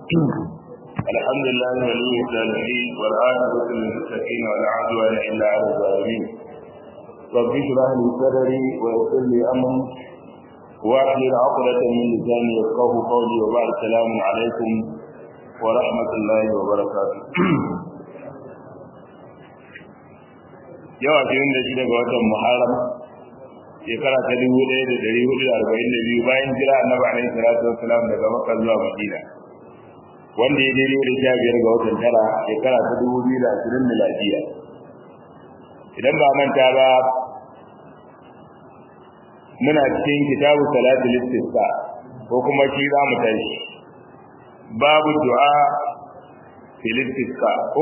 الحمد لله ولي الصالحين والعاقبة للمتقين ولا عدوان إلا على الظالمين رب اشرح لي صدري ويسر لي أمري واحلل عقدة من لساني يفقه قولي وبعد السلام عليكم ورحمة الله وبركاته yau a cikin da shi daga watan muharram shekara ta dubu ɗaya da ɗari hudu da arba'in da biyu bayan jira annabi alaihi salatu wassalam daga makka zuwa madina wanda ya daidai da sha biyar ga watan tara shekara ta dubu biyu da ashirin miladiya idan ba manta ba muna cikin kitabu salatul istisqa ko kuma shi za mu tashi babu du'a fil istisqa ko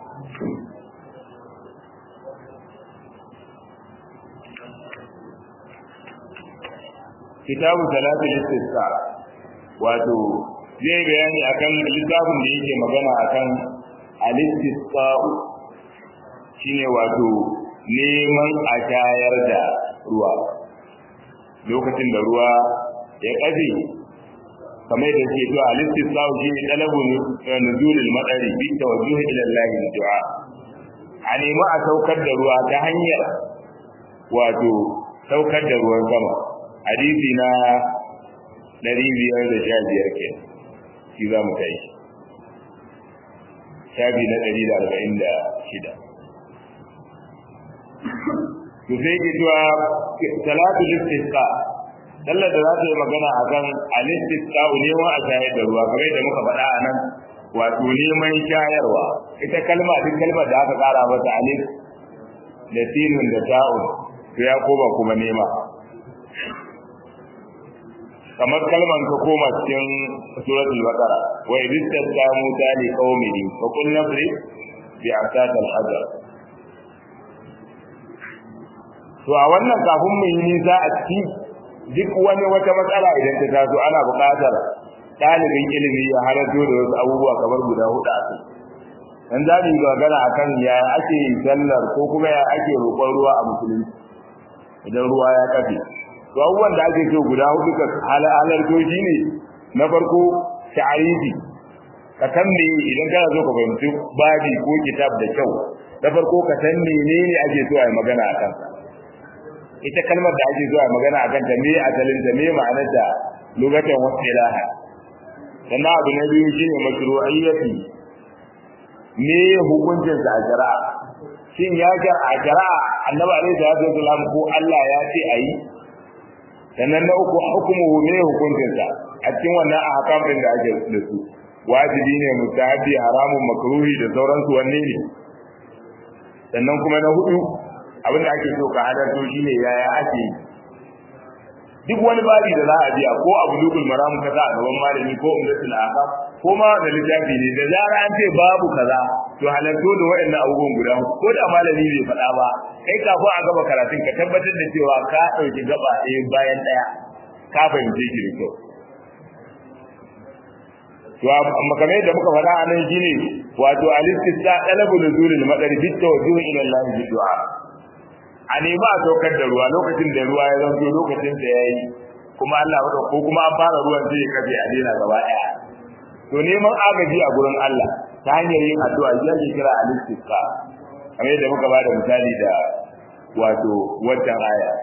kitabu salatul istisqa wato zai bayani akan littafin da yake magana akan al-istisqa shine wato neman a shayar da ruwa lokacin da ruwa ya kafe kamar da ke cewa al-istisqa shine talabun nuzulul madari bi tawajjuh ila Allah du'a a nemi a saukar da ruwa ta hanyar wato saukar da ruwan sama hadisi na 515 ke shi za mu kai shafi na 146 to sai ke cewa salatu listisqa sallar da za ta yi magana a kan alistisqa neman a shayar da ruwa kamar da muka faɗa a nan wato neman shayarwa ita kalma duk kalmar da aka ƙara mata alif da sinun da ta'un to ya koma kuma nema kamar kalman ka koma cikin suratul baqara wa idistasqa musa li qaumihi fa qul nafri bi asat al hajar to a wannan kafin mu yi nisa a ciki duk wani wata matsala idan ta taso ana buƙatar ɗalibin ilimi ya halarto da wasu abubuwa kamar guda hudu a kai dan za mu yi magana akan ya ake sallar ko kuma ya ake roƙon ruwa a musulunci idan ruwa ya kafe to abubuwan da ake so guda hudu ka halarto shi ne na farko ta'arifi ka san me idan kana so ka fahimci babi ko kitab da kyau na farko ka san menene ake so a yi magana a kansa ita kalmar da ake so a yi magana a kanta me asalin ta me ma'anar ta lugatan wasu ilaha sannan abu na biyu shine mashru'iyyati me hukuncin sa a shari'a shin ya ga a shari'a annabi alaihi salatu wasallam ko Allah ya ce ayi sannan na uku hukumuhu ne hukuncinsa a cikin wannan ahkam din da ake da su wajibi ne mutahabi haramun makruhi da sauransu wanne ne sannan kuma na hudu abin da ake so ka hadarto shine yaya ake duk wani babi da za a biya ko abu dukul maram ka sa a gaban malami ko umdatul ahkam ko ma da littafi ne da zara an ce babu kaza to halarto da waɗannan abubuwan guda ko da malami bai faɗa ba kai kafin a gaba karatun ka tabbatar da cewa ka ɗauki gaba ɗaya bayan ɗaya ka fahimce shi da kyau to amma kamar yadda muka faɗa a nan shine wato al-istisqa talabu nuzulil madari bi tawajjuh ila Allah bi du'a a nemi a saukar da ruwa lokacin da ruwa ya zanto lokacin da yayi kuma Allah ko kuma an fara ruwan sai ya kafe a daina gaba ɗaya to neman agaji a gurin Allah ta hanyar yin addu'a shi ake kira al-istisqa kamar yadda muka bada misali da wato wancan aya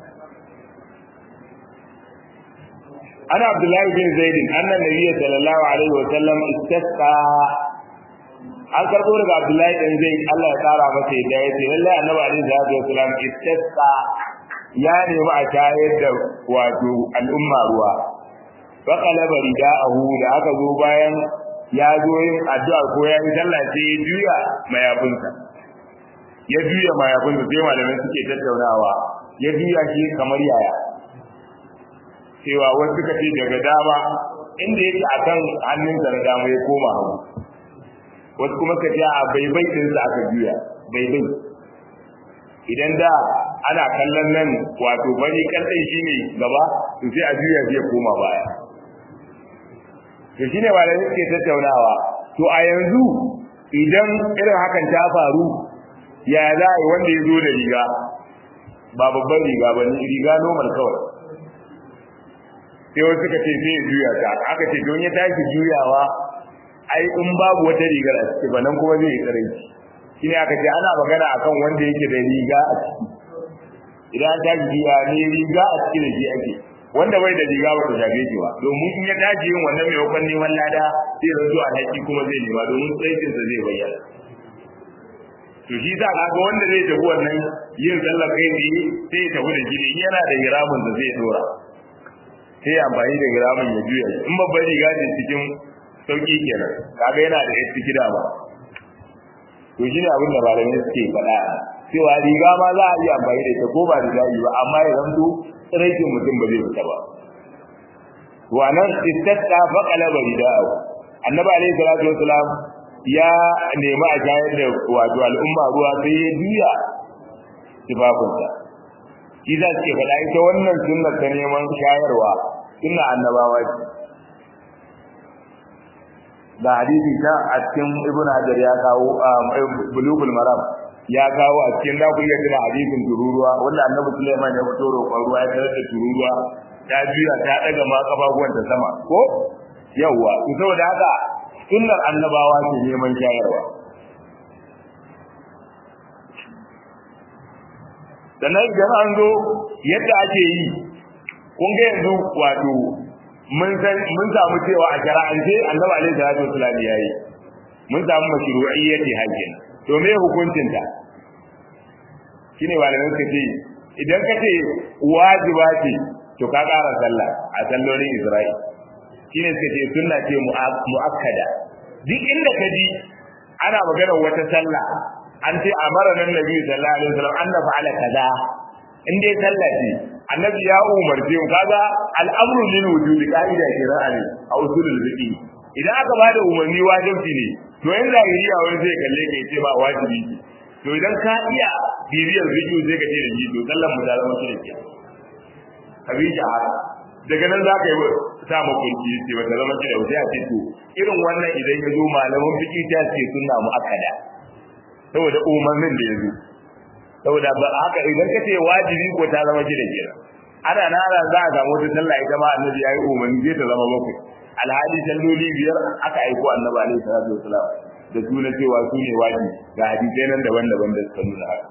ana abdullahi bin zaid anna nabiyyi sallallahu alaihi wa sallam istasqa an karbo daga abdullahi bin zaid Allah ya tsara masa yadda yace lalle annabi alaihi salatu wa sallam istasqa ya nemi a shayar da wato al'umma ruwa fa qalaba rida'ahu da aka zo bayan ya zo yin addu'a ko ya yi sallah sai ya juya mayafinsa ya juya mayafinsa sai malamai suke tattaunawa ya juya shi kamar yaya cewa wasu suka ce daga dama inda yake akan hannunsa na dama ya koma hagu wasu kuma suka ce a baibai ɗinsa aka juya baibai idan da ana kallon nan wato bari kallon shi ne gaba to sai a juya shi ya koma baya to shine malamai suke tattaunawa to a yanzu idan irin hakan ta faru ya za a yi wanda ya zo da riga ba babban riga ba riga normal kawai sai wasu suka ce sai ya juya ta aka ce don ya tashi juyawa ai in babu wata rigar a ciki ba nan kuma zai yi karanci shine aka ce ana magana akan wanda yake da riga a ciki idan an tashi riga ne riga a ciki da shi ake wanda bai da riga ba ta shafe shi ba domin in ya tashi yin wannan mai wakon neman lada sai ranzu a haƙi kuma zai nema domin tsaikinsa zai bayyana to shi sa kaga wanda zai tafi wannan yin sallar kai ne sai ya tafi da shi ne yana da hiramin da zai dora sai ya amfani da hiramin ya juya in babban riga ce cikin sauki kenan kaga yana da yadda gida ba to shi ne abin da malamai suke faɗa cewa riga ma za a iya amfani da ita ko ba da za'i ba amma ya zanto tsiraikin mutum ba zai fita ba wa nan istasqa fa qalaba rida'u annabi alayhi salatu wassalam ya nemi a shayar da wato al'umma ruwa sai ya juya tufafinsa shi za su ke faɗa ita wannan sunnar ta neman shayarwa sunna annabawa ce da hadisi ta a cikin ibn hajar ya kawo bulugul maram ya kawo a cikin da ku iya tuna hadisin tururuwa wanda annabi sulaiman ya fito roƙon ruwa ya tarar da tururuwa ta juya ta daga ma kafafuwan ta sama ko yawwa to saboda haka sunnar annabawa ce neman shayarwa sannan idan an zo yadda ake yi kun ga yanzu wato mun san mun samu cewa a shara'ance annabi alaihi salatu wasallam yayi mun samu mashru'iyyati hajjin to me hukuncin ta shine malamin ka ce idan ka ce wajiba ce to ka ƙara sallah a sallolin Isra'il shine suka ce sunna ce muakkada duk inda ka ji ana magana wata sallah an ce amara nan nabi sallallahu alaihi wasallam an na fa'ala kaza in dai sallah ce annabi ya umarce mu kaga al'amru lil wujudi ka'ida shari'a ne a usulul fiqh idan aka bada umarni wajibi ne to in zahiriya wani zai kalle ka ce ba wajibi ce to idan ka iya bibiyar fiqh zai ka ce da ji to sallan mu da zama shi ne abin haka daga nan za ka yi sa makunci ce wata zama ce da wuce a ce to irin wannan idan ya zo malaman fiqh ta ce sunna mu akada saboda umarnin da ya zo saboda ba haka idan kace wajibi ko ta zama gida kenan ana nara za a samu wata sallah ita ma annabi yayi umarni zai ta zama bakwai alhali salloli biyar aka aiko annabi alaihi salatu wasalam da suna cewa su ne wajibi ga hadisai nan daban-daban da suka nuna haka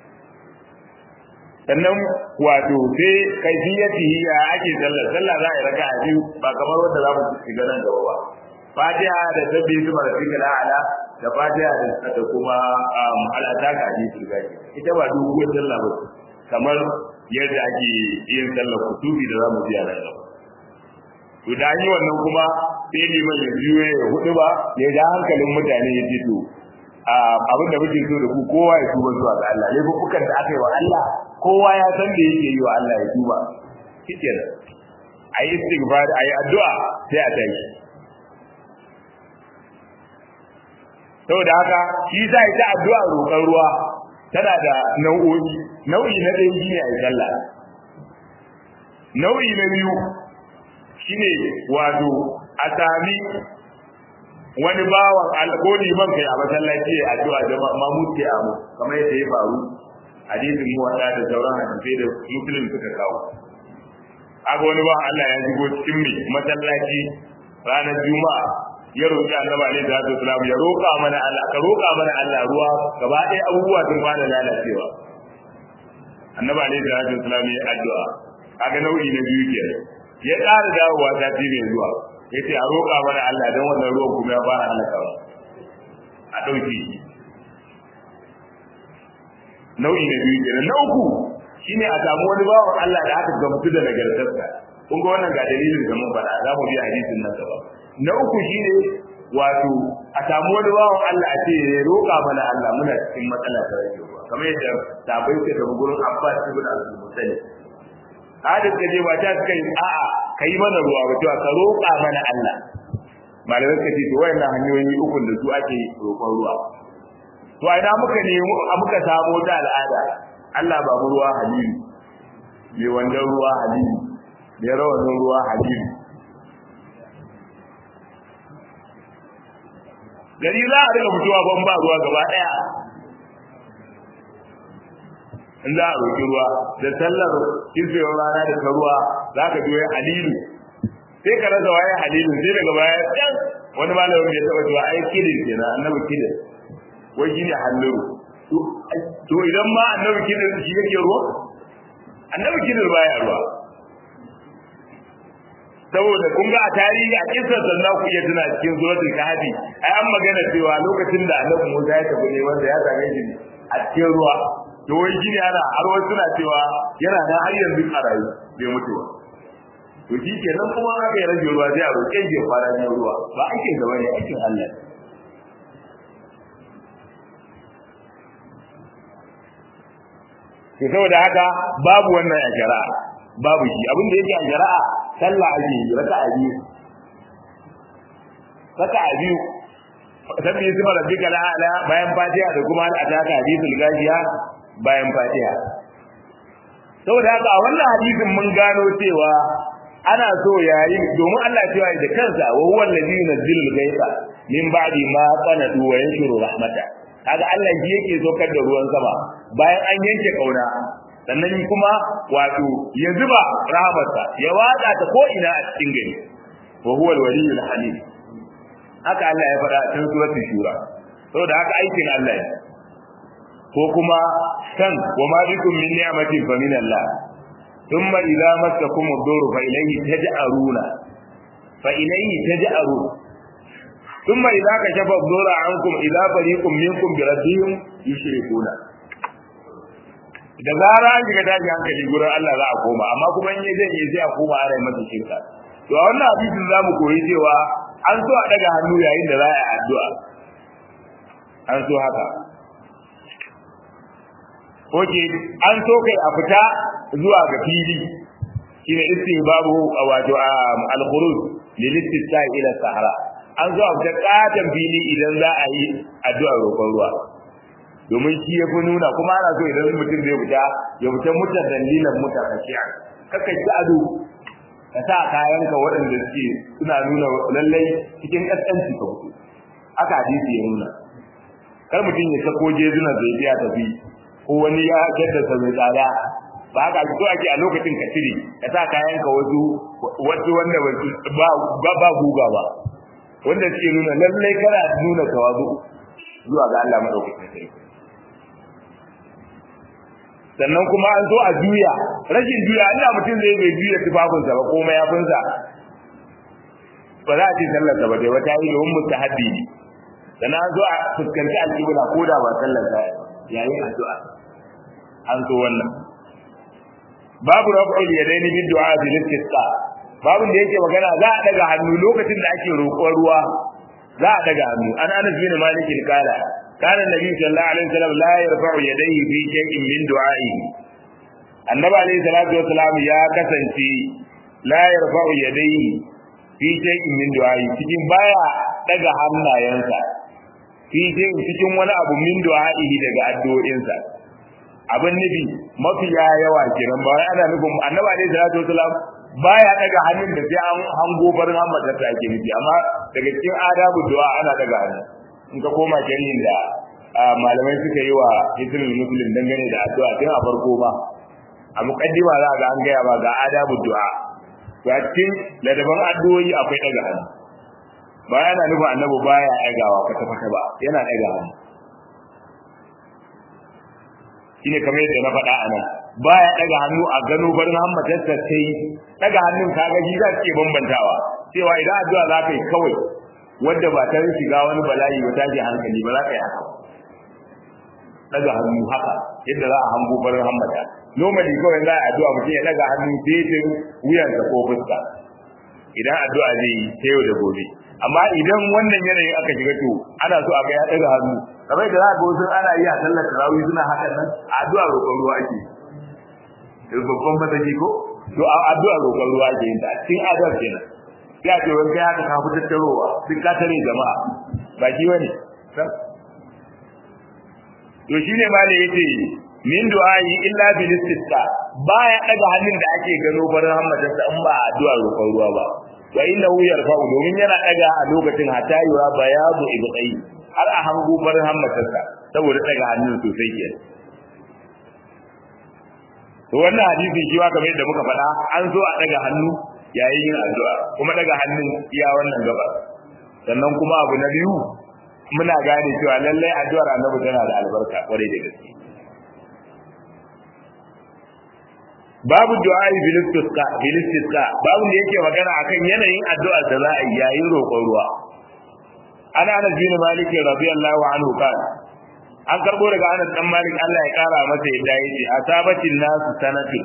sannan wato sai kaifiyatihi ya ake sallah sallah za a yi raka'a biyu ba kamar wanda za mu shiga nan gaba ba fatiha da sabbi su marafika da ala da fatiha da kuma al'ata ga hadisi gaji ita ba doguwar sallah ba kamar yadda ake yin sallar kutubi da zamu ji a nan gaba to da yi wannan kuma sai liman ya juye ya hudu ba ya ja hankalin mutane ya ce to abin da muke so da ku kowa ya tuba zuwa ga Allah laifukan da aka yi wa Allah kowa ya san da yake yi wa Allah ya tuba shikenan ayi istighfar ayi addu'a sai a tashi saboda haka shi za ita addu'a roƙon ruwa tana da nau'o'i nau'i na ɗaya shine ayi sallah nau'i na biyu shine wato a sami wani bawan alƙoli man kai a masallaci ya addu'a da mamut ke amu kamar yadda ya faru hadisin mu wada da sauran hadisai da muslim suka kawo aga wani bawan Allah ya shigo cikin mai masallaci ranar juma'a ya roƙi annabi alaihi salatu wasalam ya roƙa mana Allah ka roƙa mana Allah ruwa gaba ɗaya abubuwa sun fara lalacewa annabi alaihi salatu wasalam ya addu'a kaga nau'i na biyu kenan ya ƙara dawowa ta ci mai zuwa ya ce a roƙa mana Allah don wannan ruwan kuma ya fara halakawa a ɗauke shi nau'i na biyu kenan na uku shine a samu wani bawan Allah da aka gamsu da nagartarsa kun ga wannan ga dalilin da mun faɗa za mu bi hadisin nan gaba na uku shine wato a samu wani bawan Allah a ce ya roƙa mana Allah muna cikin matsala ta rage ruwa kamar yadda sabai suka tafi gurin Abbas ibn Abdul Hadis ka je ba ta suka yi a'a ka yi mana ruwa ba cewa ka roƙa mana Allah malamai suka ce to wayannan hanyoyi uku da su ake roƙon ruwa to a ina muka ne muka samu ta al'ada Allah ba mu ruwa halili me wannan ruwa halili me rawanin ruwa halili gari za a riga fitowa ban ba ruwa gaba daya in za a roƙi ruwa da sallar kirfewar rana da ta ruwa za ka ji wai halilu sai ka rasa waye halilu sai daga baya can wani malamin ya taba cewa ai kidin kenan annabi kidin wai shine halluru to idan ma annabi kidin shi yake ruwa annabi kidin baya ruwa saboda kun ga a tarihi a kisar sannan ku iya tuna cikin suratul kahfi ai an magana cewa lokacin da annabi Musa ya tafi ne wanda ya same shi a cikin ruwa to wai shi ne ana har wasu suna cewa yana nan har yanzu a rayu bai mutu ba to shi ke nan kuma aka yi rage ruwa sai a roƙe shi ya fara ne ruwa ba aikin gaba ne aikin Allah to saboda haka babu wannan a shari'a babu shi abin da yake a shari'a sallah ake yi raka'a biyu raka'a biyu sabbi isma rabbika la'ala bayan fatiha da kuma al-ataka hadithul gajiya bayan fatiha saboda haka a wannan hadisin mun gano cewa ana so yayi domin Allah cewa da kansa wa huwa alladhi yunzilu al-ghaytha min ba'di ma qanatu wa yanshuru rahmata kaga Allah shi yake saukar da ruwan sama bayan an yanke kauna sannan kuma wato ya zuba rahamarsa ya watsa ta ko ina a cikin gari wa huwa al-waliyyul hamid haka Allah ya faɗa cikin suratul shura saboda haka aikin Allah ne ko kuma san wa ma bikum min ni'matin fa min Allah thumma idza massakum ad-dur fa ilayhi taj'aruna fa ilayhi taj'arun thumma idza kashafa ad-dur ankum idza fariqum minkum bi rabbihim yushrikuna da zara an shiga daji hankali gurin Allah za a koma amma kuma in zai yi sai a koma ana yi masa shirka to a wannan hadisin za mu koyi cewa an so a daga hannu yayin da za a yi addu'a an so haka Oke, an so kai a fita zuwa ga fili shine istihbabu wato al-khuruj lil istisqa ila sahara an zo a fita katan fili idan za a yi addu'a roƙon ruwa domin shi ya fi nuna kuma ana so idan mutum zai fita ya fita mutan dalilan mutan kashiya kaka ji ado ka sa kayanka waɗanda suke suna nuna lallai cikin ƙasƙanci ka fito aka hadisi ya nuna kar mutum ya sako jezunan zai biya tafi ko wani ya jaddasa mai tsada ba haka so ake a lokacin ka cire ka sa kayanka wasu wasu wanda ba ba guga ba wanda suke nuna lallai kana nuna tawazu zuwa ga Allah madaukakin sarki sannan kuma an zo a juya rashin juya ina mutum zai bai juya tufafinsa ba ko mayafinsa ba za a ce sallarsa ba dai wata yi domin mustahabbi ne sannan an zo a fuskanci alƙibla ko da ba sallarsa yayin addu'a an zo wannan babu raf'ul yadaini bid du'a bil istisqa babu da yake magana za a daga hannu lokacin da ake roƙon ruwa za a daga hannu an anas bin malik kala kana nabi sallallahu alaihi wasallam la yarfa'u yadayhi fi shay'in min du'a'i annabi alaihi salatu wasallam ya kasance la yarfa'u yadayhi fi shay'in min du'a'i cikin baya daga hannayensa fi shay'in cikin wani abu min du'a'i daga addu'o'insa abin nufi mafiya yawa kenan ba wai ana nufin annabi alaihi salatu wasallam baya daga hannun da sai an hango barin hammata ta ake nufi amma daga cikin adabu du'a ana daga hannu in ka koma sharhin da malamai suka yi wa hisnul muslim dangane da addu'a tun a farko ba a muqaddima za ga an gaya ba ga adabu du'a to a cikin ladaban addu'o'i akwai daga hannu ba yana nufin annabi baya dagawa kwata kwata ba yana daga hannu shine kamar yadda na faɗa a nan baya daga hannu a gano barin hammatarsa sai daga hannun kaga shi za su ke bambantawa cewa idan addu'a za ka yi kawai wadda ba ta shiga wani bala'i ba ta ji hankali ba za ka yi haka daga hannu haka yadda za a hango barin hammata normally kawai za a addu'a mutum ya daga hannu daidai wuyansa ko fuska idan addu'a zai yi ta yau da gobe amma idan wannan yanayin aka shiga to ana so a ga ya daga hannu kamar da za ga wasu ana yi a sallar tarawih suna hakan nan addu'a roƙon ruwa ake babban mataki ko to addu'a roƙon ruwa ake yin ta cikin adab kenan sai a ce wani kai haka ka fi tattarowa duk ka tare jama'a ba shi wani to shine ma ne yace min du'ai illa bil istisqa baya daga hannun da ake gano barin hammatarsa in ba addu'a roƙon ruwa ba wa innahu yarfa'u domin yana daga a lokacin hatta yura bayadu ibtai har a hango barin hammatarsa saboda daga hannun sosai ke to wannan hadisi shi kamar yadda muka faɗa an zo a daga hannu yayin yin addu'a kuma daga hannun iya wannan gaba sannan kuma abu na biyu muna gane cewa lallai addu'ar annabi tana da albarka kwarai da gaske babu du'a bil istisqa bil istisqa babu da yake magana akan yanayin addu'ar da za a yi yayin roƙon ruwa ana Anas bin Malik radiyallahu anhu kana an karbo daga Anas dan Malik Allah ya kara masa yadda yace asabatin nasu sanatin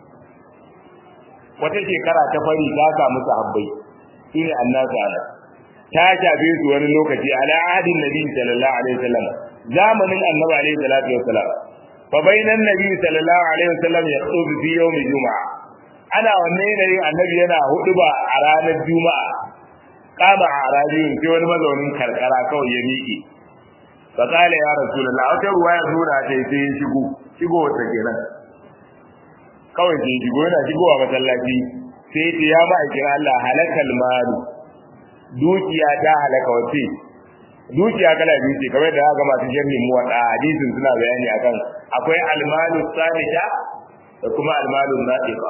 wata shekara ta fari ta samu sahabbai shine annasu ana ta shafe su wani lokaci ala ahadin nabi sallallahu alaihi wasallam zamanin annabi alaihi salatu wasallam fa bainan nabi sallallahu alaihi wasallam yaqtubu fi yawm juma'a ana wannan yanayin annabi yana huduba a ranar juma'a kama a rajin sai wani mazaunin karkara kawai ya miƙe fa kala ya rasulullah wata ruwaya nuna ta sai ya shigo shigo wata kenan kawai sai shigo yana shigowa masallaci sai ce ya ma'aikin Allah halakal malu dukiya ta halaka wace dukiya kala biyu ce kamar da aka masu sharhin mu wada hadisin suna bayani akan akwai almalu sabita da kuma almalu nadiqa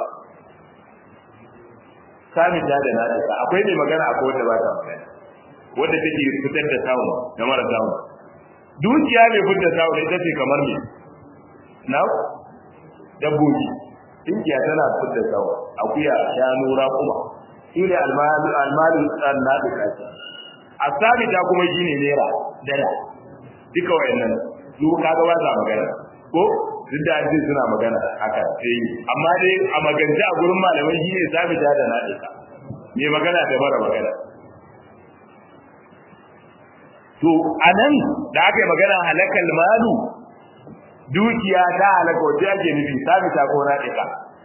sabita da nadiqa akwai mai magana akwai wanda ba ta magana wanda take fitar da samu da mara samu dukiya mai fitar da samu ita ce kamar me na dabbobi dukiya tana fitar da samu akuya shanu raƙuma shine almalu almalu nadiqa asabita kuma shine naira dala duka wayannan su kaga ba sa magana ko duk da ji suna magana haka sai amma dai a magance a gurin malamai shine sabita da nadika me magana da mara magana to anan da aka yi magana halakal malu dukiya ta halaka wace ake nufi sabita ko nadika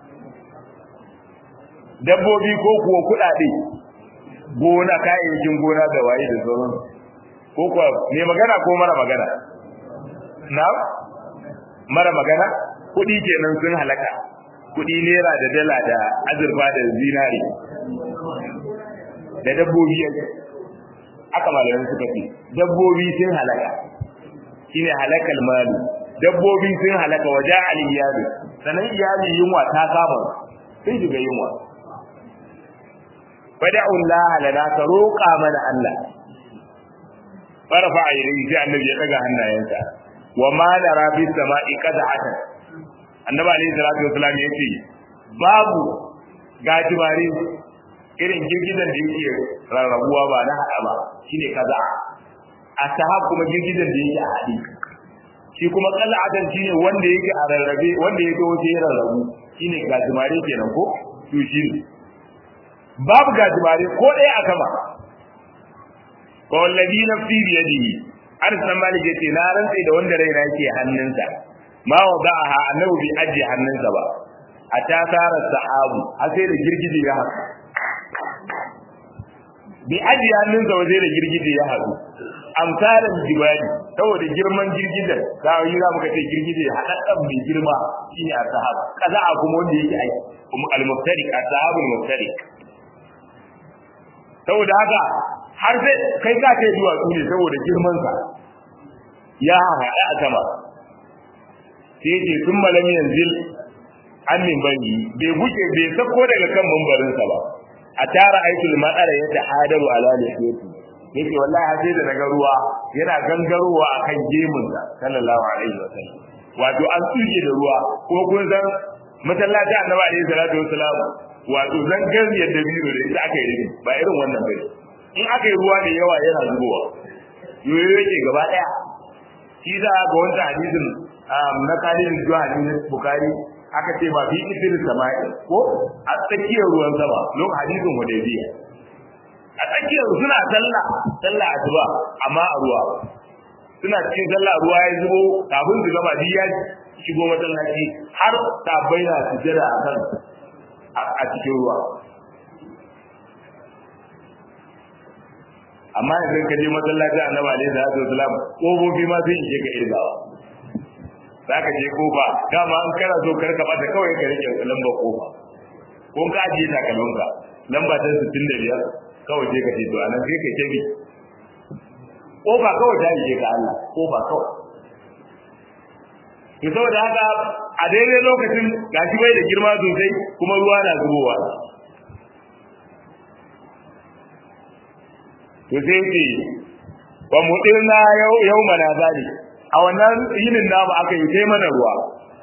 dabbobi ko kuwa kuɗaɗe gona kayayyakin gona da waye da sauran ko kuwa me magana ko mara magana na mara magana kuɗi kenan sun halaka kuɗi naira da dala da azurfa da zinari da dabbobi aka malamin suka ce dabbobi sun halaka shine halakal malu dabbobi sun halaka waje aliyadu sanan iyali yunwa ta kama sun shiga yunwa fada'u Allah lana ka roƙa mana Allah farfa ayyuri sai annabi ya daga hannayensa wa ma nara bis sama'i qad'atan annabi alayhi salatu wasallam yace babu gajimare irin girgizan da yake rarrabuwa ba na hada ba shine kaza a sahab kuma girgizan da yake a hadi shi kuma qal'atan shine wanda yake a rarrabe wanda yake wace rarrabu shine gajimare kenan ko to shine babu gajimare ko ɗaya a sama ko wallazi nafsi bi yadihi an san malik yace na rantsa da wanda raina yake hannunsa ma wada'aha annabi bi aji hannunsa ba a ta tara sahabu har sai da girgije ya haɗu bi aji hannunsa ba sai da girgije ya haɗu amsalan jibali saboda girman girgijen za yi za mu ka ce girgije haɗaɗɗan mai girma shine a sahab kaza a kuma wanda yake aiki kuma al-muftariq as-sahabul muftariq saboda haka har sai kai ka kai duwatsu ne saboda girman sa ya haɗa a sama sai ce sun malam yanzil an min bani bai buke bai sako daga kan mambarin sa ba a tara aitul madara ya tahadaru ala lihiyati yake wallahi har sai da naga ruwa yana gangarowa akan gemun sa sallallahu alaihi wasallam wato an tsuje da ruwa kuma kun san masallaci annabi alaihi salatu wasalam wato zangar yadda biyu da ita aka yi rubi ba irin wannan bane in aka yi ruwa da yawa yana zubowa yoyo yake gaba daya shi za ga wanda hadisin na kalin zuwa hadisin bukari aka ce ba fi idir sama'i ko a tsakiyar ruwan sama lokacin hadisin hudaybiya a tsakiyar suna sallah sallah asuba amma a ruwa suna cikin sallah ruwa ya zubo kafin su gama ya shigo masallaci har tabbai na sujada a kan a cikin ruwa amma idan ka je masallaci annabi alaihi salatu wasalam kofofi ma sai ishe ka irgawa za ka je kofa dama an kana so kar ka bata kawai ka rike lambar kofa ko ka ajiye takalminka lamba ta 65 kawai sai ka ce to anan sai ka tabi kofa kawai ta ishe ka Allah kofa kawai to saboda haka a daidai lokacin gashi bai da girma sosai kuma ruwa na zubowa to sai ce wa mudirna yau yau mana zali a wannan yinin namu aka yi sai mana ruwa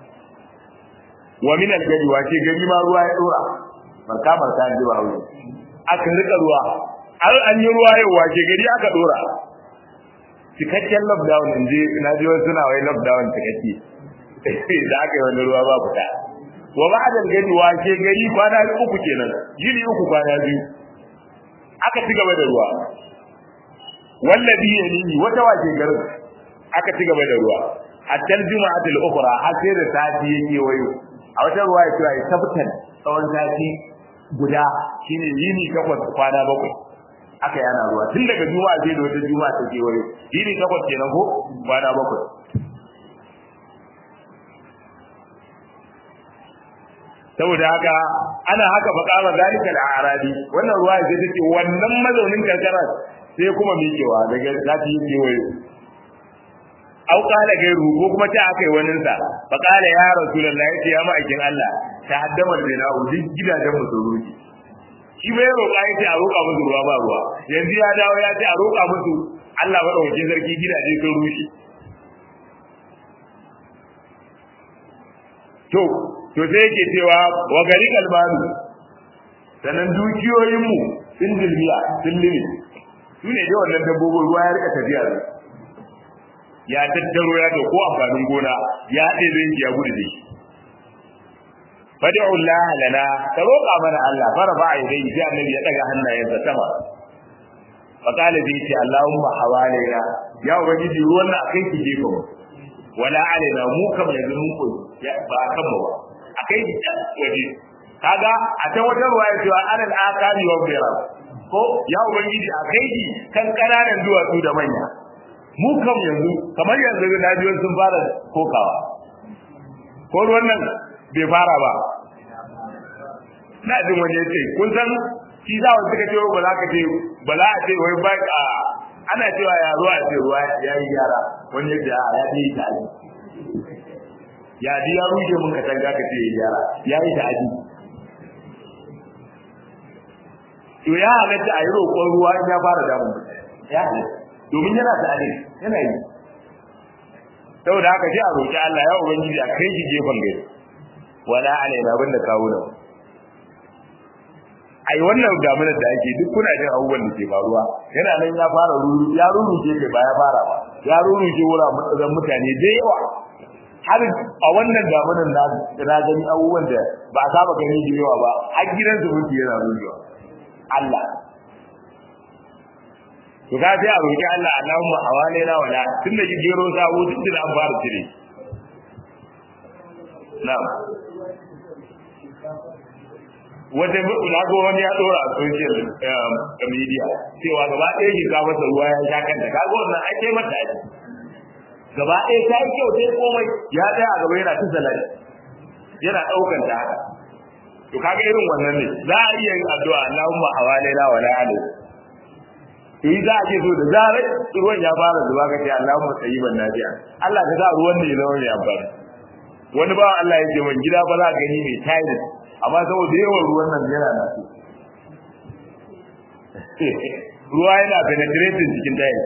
wa min al-gadi wa ce gari ma ruwa ya dora barka barka ji ba hawo aka rika ruwa har an yi ruwa yau wa ce gari aka dora cikakken lockdown in je na ji wasu suna wai lockdown cikakke da aka yi wani ruwa ba fita wa ba'da al-gadi wa ce gari kwana uku kenan yini uku kwana biyu aka ci gaba da ruwa wallabi yanihi wata wace garin aka ci gaba da ruwa hatta juma'atul ukhra har sai da sati yake wayo a wata ruwa ya kira tabtan tsawon sati guda shine yini takwas kwana bakwai aka yana ruwa tun daga juma'a sai da wata juma'a ta ke wayo yini takwas kenan ko kwana bakwai saboda haka ana haka bakara zalika al-arabi wannan ruwa sai take wannan mazaunin karkara sai kuma miƙewa daga zafi yake wayo au kala gairu ko kuma ta akai wannan sa fa kala ya rasulullahi yace ya ma'aikin Allah ta haddama da na duk gidajen mu su ruki shi bai roƙa yace a roƙa musu ruwa ba ruwa yanzu ya dawo ya ce a roƙa musu Allah madaukakin sarki gidaje sun rushe to to sai yake cewa wa gari kalmanu sanan dukiyoyin mu sun dilmiya sun limi su ne dai wannan dabbobin ruwa ya rika tafiya ya tattaro ya to ko amfanin gona ya ɗebe shi ya gudu da shi fad'u Allah lana ka roƙa mana Allah fara ba ai dai sai annabi ya daga hannayensa sama fa kala bi ce Allahumma hawalaina ya ubangiji ruwan nan akai ki jefa mu wala alaina mu kam yanzu mun koyi ba kan mu ba akai ki waje kaga a ta wajen ruwa ya ce alal akami wa bira ko ya ubangiji akai ki kan kananan duwatsu da manya mu kam yanzu kamar yanzu na biyo sun fara kokawa ko ruwan nan bai fara ba na jin wani yace kun san shi za wa suka ce ba za ka ce ba za a ce wai ba a ana cewa ya ruwa ce ruwa ya yi gyara wani yace a ya yi ta aji ya ji ya rushe mun ka tanga ka ce ya gyara ya yi ta aji to ya halatta a yi roƙon ruwa in ya fara damun ya halatta domin yana da alif yana yi saboda haka sai a roki Allah ya ubangiji a kai shi gefen gari wala alaina banda kawo nan ai wannan damunar da ake duk kuna jin abubuwan da ke faruwa yana nan ya fara ruru ya ruruce kai ba ya fara ba ya ruruce wura mutsazan mutane da yawa har a wannan damunar na na gani abubuwan da ba a saba gani da yawa ba har gidan zumunci yana ruruwa Allah to ka sai a roki Allah Allahumma hawalaina wala tunda ki gero sabo tun da an fara cire na'am wata na ga wani ya dora a social media cewa gaba ɗaya ki ka masa ruwa ya sha kanta kaga wannan ai kai mata aji gaba ɗaya ta yi kyau sai komai ya tsaya a gaba yana ta salati yana ɗaukan ta haka to kaga irin wannan ne za a iya yin addu'a Allahumma hawalaina wala alayhi to yi za a ce so da zarar ruwan ya fara zuba ka ce Allah mu tsayi ban nafiya Allah ka sa ruwan ne zama mai amfani wani ba Allah ya ce man gida ba za ka gani mai tayar amma saboda yawan ruwan nan yana na ruwa yana penetrating cikin tayar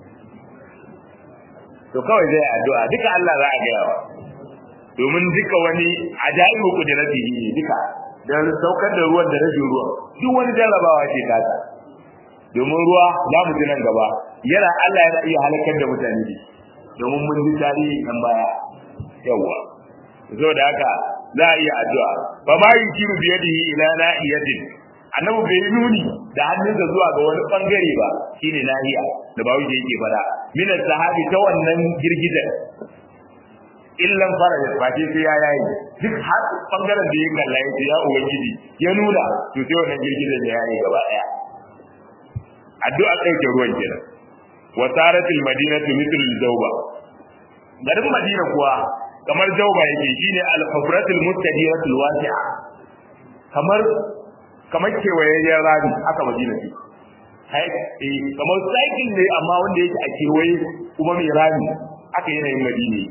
to kawai zai addu'a duka Allah za a gaya wa domin duka wani ajaibu kudratihi ne duka da saukar da ruwan da rashin ruwan duk wani jarrabawa ce ta domin ruwa za mu ji nan gaba yana Allah yana iya halakar da mutane ne domin mun ji tarihi kan baya yawa zo da haka za a iya addu'a fa ma yukiru bi yadihi ila nahiyatin annabi bai yi nuni da hannunsa zuwa ga wani bangare ba shine nahiya da bawo yake fada min sahabi ta wannan girgizar illan fara ba ce sai ya yayi duk har bangaren da ya kalla ya ya ubangiji ya nuna to sai wannan girgizar ya yayi gaba daya addu'a ɗauke ruwan kenan wa saratil madinatu mithl al-jawba garin madina kuwa kamar jawba yake shine al-hufratul mustadiratul wasi'a kamar kamar kewayayyen rami aka madina ce hai eh kamar cycle ne amma wanda yake a kewaye kuma mai rami aka yanayin madina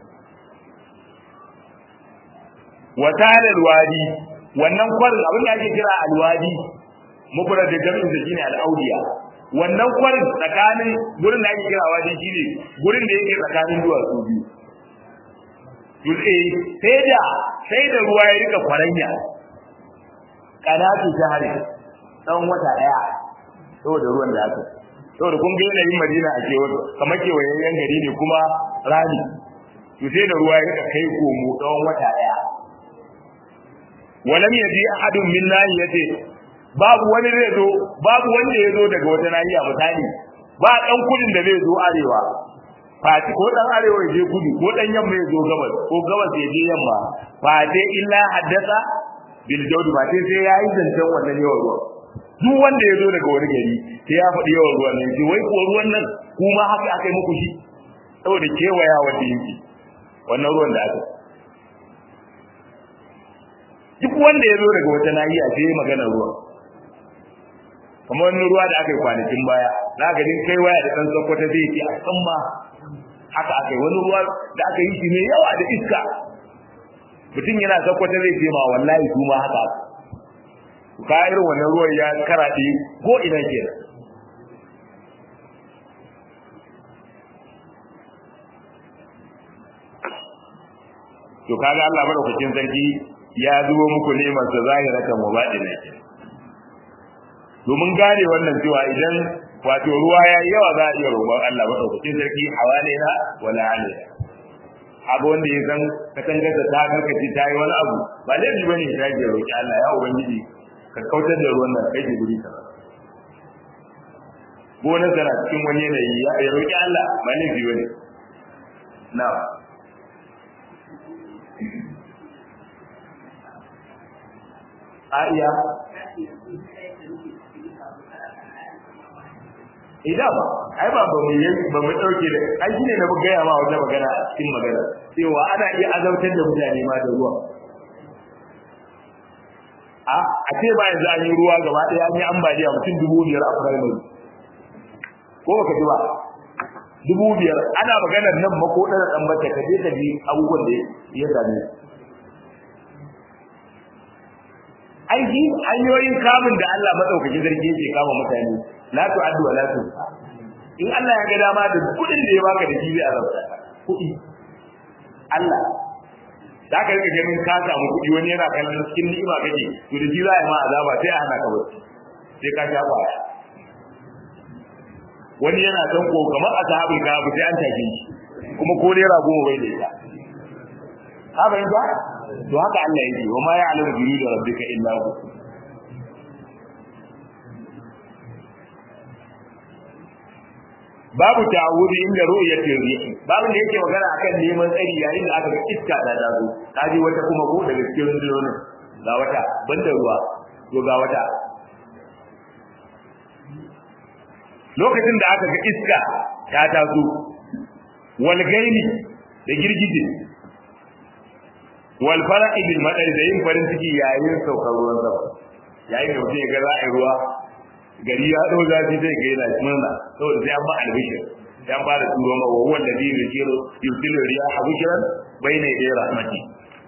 wa talal wadi wannan kwarin abin da ake kira alwadi mufrad da jami'in da shine al-audiya wannan kwarin tsakanin gurin da ake kira wadi shine gurin da yake tsakanin duwatsu biyu dutse sai da sai da ruwa ya rika kwaranya kanatu jahari tsawon wata daya saboda ruwan da aka saboda kun ga yanayin Madina a kewa kamar kewayayyen gari ne kuma rani to sai da ruwa ya rika kai komo tsawon wata daya walam yaji ahadun min nahiyati babu wani zai zo babu wanda ya zo daga wata nahiya misali ba dan kudin da zai zo arewa fati ko dan arewa ya je kudu ko dan yamma ya zo gabas ko gabas ya je yamma fati illa haddasa bil jawdi ba sai sai yayi zancen wannan yawan ruwa duk wanda ya zo daga wani gari sai ya faɗi yawan ruwan nan wai ko ruwan nan kuma haka aka yi muku shi saboda kewaya wanda yake wannan ruwan da aka duk wanda ya zo daga wata nahiya sai magana ruwa kamar wani ruwa da aka yi kwanakin baya na ga din kai waya da dan sokoto zai ce a san ma haka aka yi wani ruwa da aka yi shi mai yawa da iska mutum yana sokoto zai ce ma wallahi su ma haka ka irin wannan ruwan ya karaɗe ko ina ke to kaga Allah madaukakin sarki ya zubo muku neman sa zahiratan wa baɗina ke domin gane wannan cewa idan wato ruwa ya yi yawa za a iya roƙon Allah madaukakin sarki hawalaina wala alaina abu wanda ya san katangar da ta karkace ta yi wani abu ba laifi ba ne ta ke roƙi Allah ya ubangiji ka kautar da ruwan nan kai ki guri ka gonar tana cikin wani yanayi ya roƙi Allah ba laifi ba ne na a iya idan ba ai ba ba mu yi ba mu dauke da ai shine na gaya ma wata magana a cikin magana cewa ana iya azautar da mutane ma da ruwa a a ce ba yanzu an yi ruwa gaba ɗaya an yi ambaliya mutum dubu biyar a primary ko baka ji ba dubu biyar ana maganar nan mako ɗara ɗan bata ka je ka ji abubuwan da ya same ai shi hanyoyin kamun da Allah madaukakin sarki yake kama mutane la tu'addu wa la tuhsa in Allah ya ga dama da kudin da ya baka da shi zai azabta kudi Allah da ka rika ganin ka samu kudi wani yana kallon cikin ni'ima kake to da shi za a yi ma azaba sai a hana ka bacci sai ka sha kwaya wani yana san ko kamar ashabul kahf sai an tafi shi kuma ko dai rago bai da ita haka yanzu to haka Allah yake wa ma ya'lamu junuda rabbika illa hu babu ta'awudi inda ru'yati rih babu da yake magana akan neman tsari yayin da aka ga iska da dazo kaji wata kuma ko daga cikin rundunonin ga wata banda ruwa to ga wata lokacin da aka ga iska ta taso wal gaini da girgije wal fara'i bil madari da yin farin ciki yayin saukar ruwan sama yayin da mutum ya ga za a yi ruwa gari ya dau zafi zai ga yana murna saboda sai an ba albishir sai an fara turo ma wa wanda zai yusiru yusiru riyaha bushran bayna yaday rahmati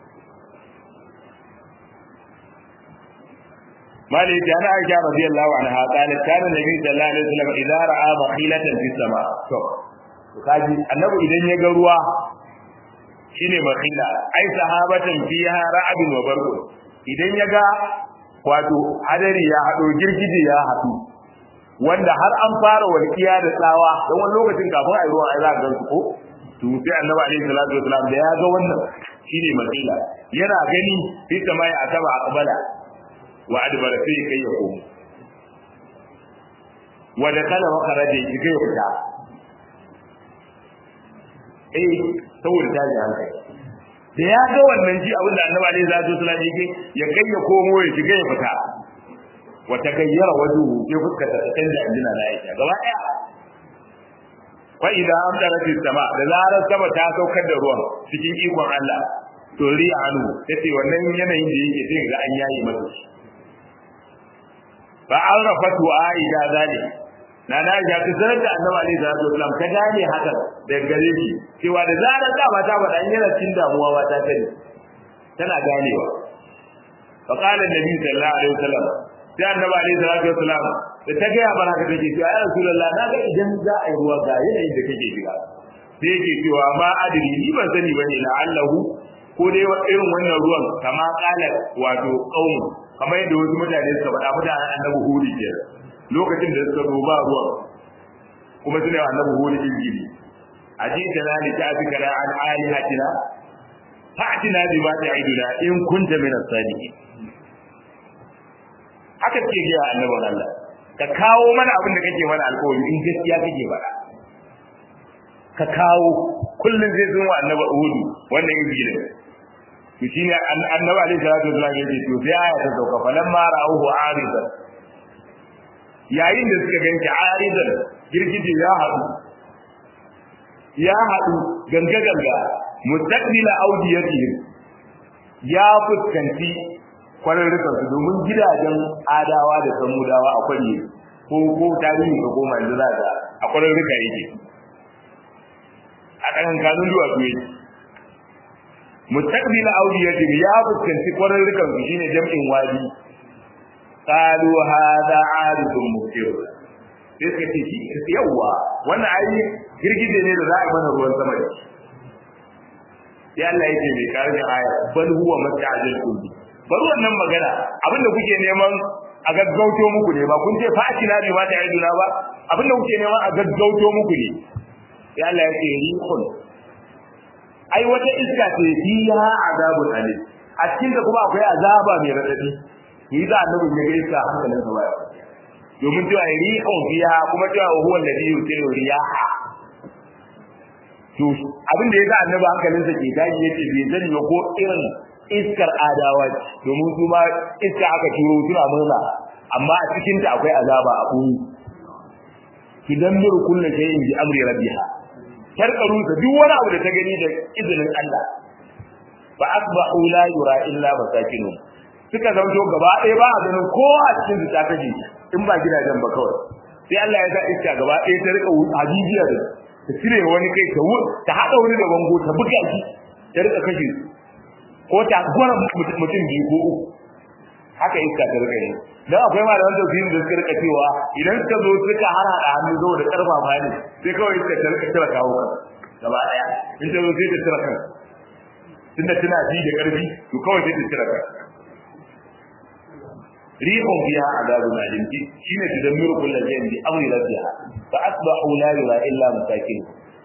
مالي كان عائشة رضي الله عنها قالت كان النبي صلى الله عليه وسلم إذا رأى بخيلة في السماء kaji annabi idan ya ga ruwa shine bakhila ai sahabatan fiha ra'abin wa barqun idan ya ga wato hadari ya hado girgije ya hadu wanda har an fara walkiya da tsawa don wani lokacin kafin a yi ruwa ai za ka gansu ko to sai annabi alaihi salatu wasalam da ya ga wannan shine bakhila yana gani fi samai asaba aqbala wa adbara sai kai ya komo wa da kala wa kharaja kai ya fita eh saboda ta ji hankali da ya ga wannan ji abinda annabi alaihi salatu wasallam yake ya kai ya komo ya shiga ya fita wa tagayyara wajhu ya fuskata ta canja injina na Aisha gaba daya fa idza amdarat sama da zarar sama ta saukar da ruwan cikin ikon Allah to ri anu yace wannan yanayin da yake sai ga an yayi masa fa arafatu aida zalik na na ja ta sanar da annabi alaihi salatu wasallam ta gane haka daga gare shi cewa da zarar da ba ta faɗa in yana cikin damuwa ba ta sani tana ganewa fa qala annabi sallallahu alaihi wasallam sai annabi alaihi salatu wasallam da ta gaya mana haka take cewa ya rasulullah na ga idan za a yi ruwa ga yanayin da kake shiga sai yake cewa ma adri ni ban sani bane la allahu ko dai irin wannan ruwan kama kala wato qaumu kamar yadda wasu mutane suka faɗa mutanen annabi hudu ke lokacin da suka zo ba ruwan kuma suna annabi hudu injili ajita na li ta'fika la an alihatina fa'tina bima ta'iduna in kunta min as-sadiqin haka ke ga annabin Allah ka kawo mana abin da kake mana alƙawari in gaskiya kake faɗa ka kawo kullun zai zo annabi Uhudu wannan injili to shine annabi alaihi salatu wasallam yake to sai aya ta sauka falamma ra'uhu aridan yayin da suka ganki aridan girgije ya haɗu ya haɗu ganga ganga mustaqbila audiyatihim ya fuskanci kwararrukan su domin gidajen adawa da samudawa a kwanye ko ko tarihi ka koma yanzu za ka a kwararruka yake a kan kanun duwatsu yake mustaqbila audiyatihim ya fuskanci kwararrukan su shine jam'in wadi qalu hadha aridun muftir sai suka ce shi yawwa wannan ayi girgije ne da za a mana ruwan sama da shi sai Allah yake mai karin aya bal huwa masta'jil kulli bar wannan magana abinda kuke neman a gaggauto muku ne ba kun ce fati na bi ma ta aiduna ba abinda kuke neman a gaggauto muku ne sai Allah ya ce rihun ai wata iska ce fiha azabun alim a cikin da kuma akwai azaba mai radadi ni da annabi ya gaisa hankalin sa baya domin cewa rihun fiha kuma cewa huwa alladhi yusiru riyaha to abin da ya sa annabi hankalinsa ke tashi yace bai sani ba ko irin iskar adawa domin su ma iska aka turo suna murna amma a cikin ta akwai azaba a buni idan miru kullu shay'in bi amri rabbiha tarkaru da duk wani abu da ta gani da izinin Allah fa asbahu la yura illa masakinun suka zanto gaba ɗaya ba a ganin kowa a cikin su ta kaje in ba gidajen ba kawai sai Allah ya sa iska gaba ɗaya ta rika hajijiya da ta cire wani kai ta ta hada wani da bango ta buga shi ta rika kashe ko ta gwara mutum biyu ko uku haka iska ta rika yi dan akwai malaman tafsirin da suka rika cewa idan suka zo suka hana da hannu zo da karfa ba ne sai kawai iska ta rika tira kawo kan gaba daya in ta zo sai ta tira kan tunda tana ji da karfi to kawai sai ta tira kan rihun fiha azabun alim shine tudammiru kullu shay'in bi amri rabbiha fa asbahu la yura illa masakin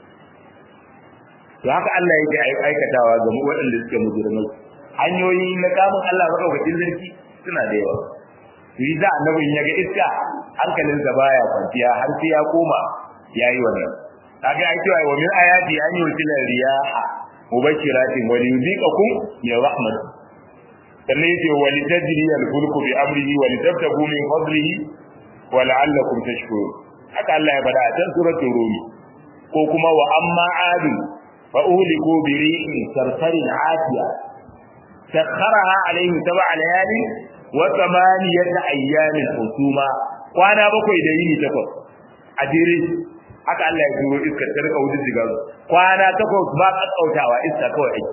to haka Allah yake aikatawa ga waɗanda suke mujrimai hanyoyi na kamun Allah madaukakin sarki suna da yawa to yi za annabin ya ga iska hankalinsa baya kwanciya har sai ya koma yayi wannan kaga ai cewa wa min ayati an yursila riyaha mubashiratin wa liyuziqakum min rahmat sannan yace wa litajri al-fulku bi amrihi wa litabtagu min fadlihi wa la'allakum tashkurun haka Allah ya bada a can suratul rum ko kuma wa amma adu fa uhliku bi ri'in sarsarin atiya sakharaha alaihim sab'a layali wa thamaniyata ayyamin husuma kwana bakwai da yini takwas a dire haka Allah ya turo iska ta rika wuce diga kwana takwas ba kakkautawa iska kawai aiki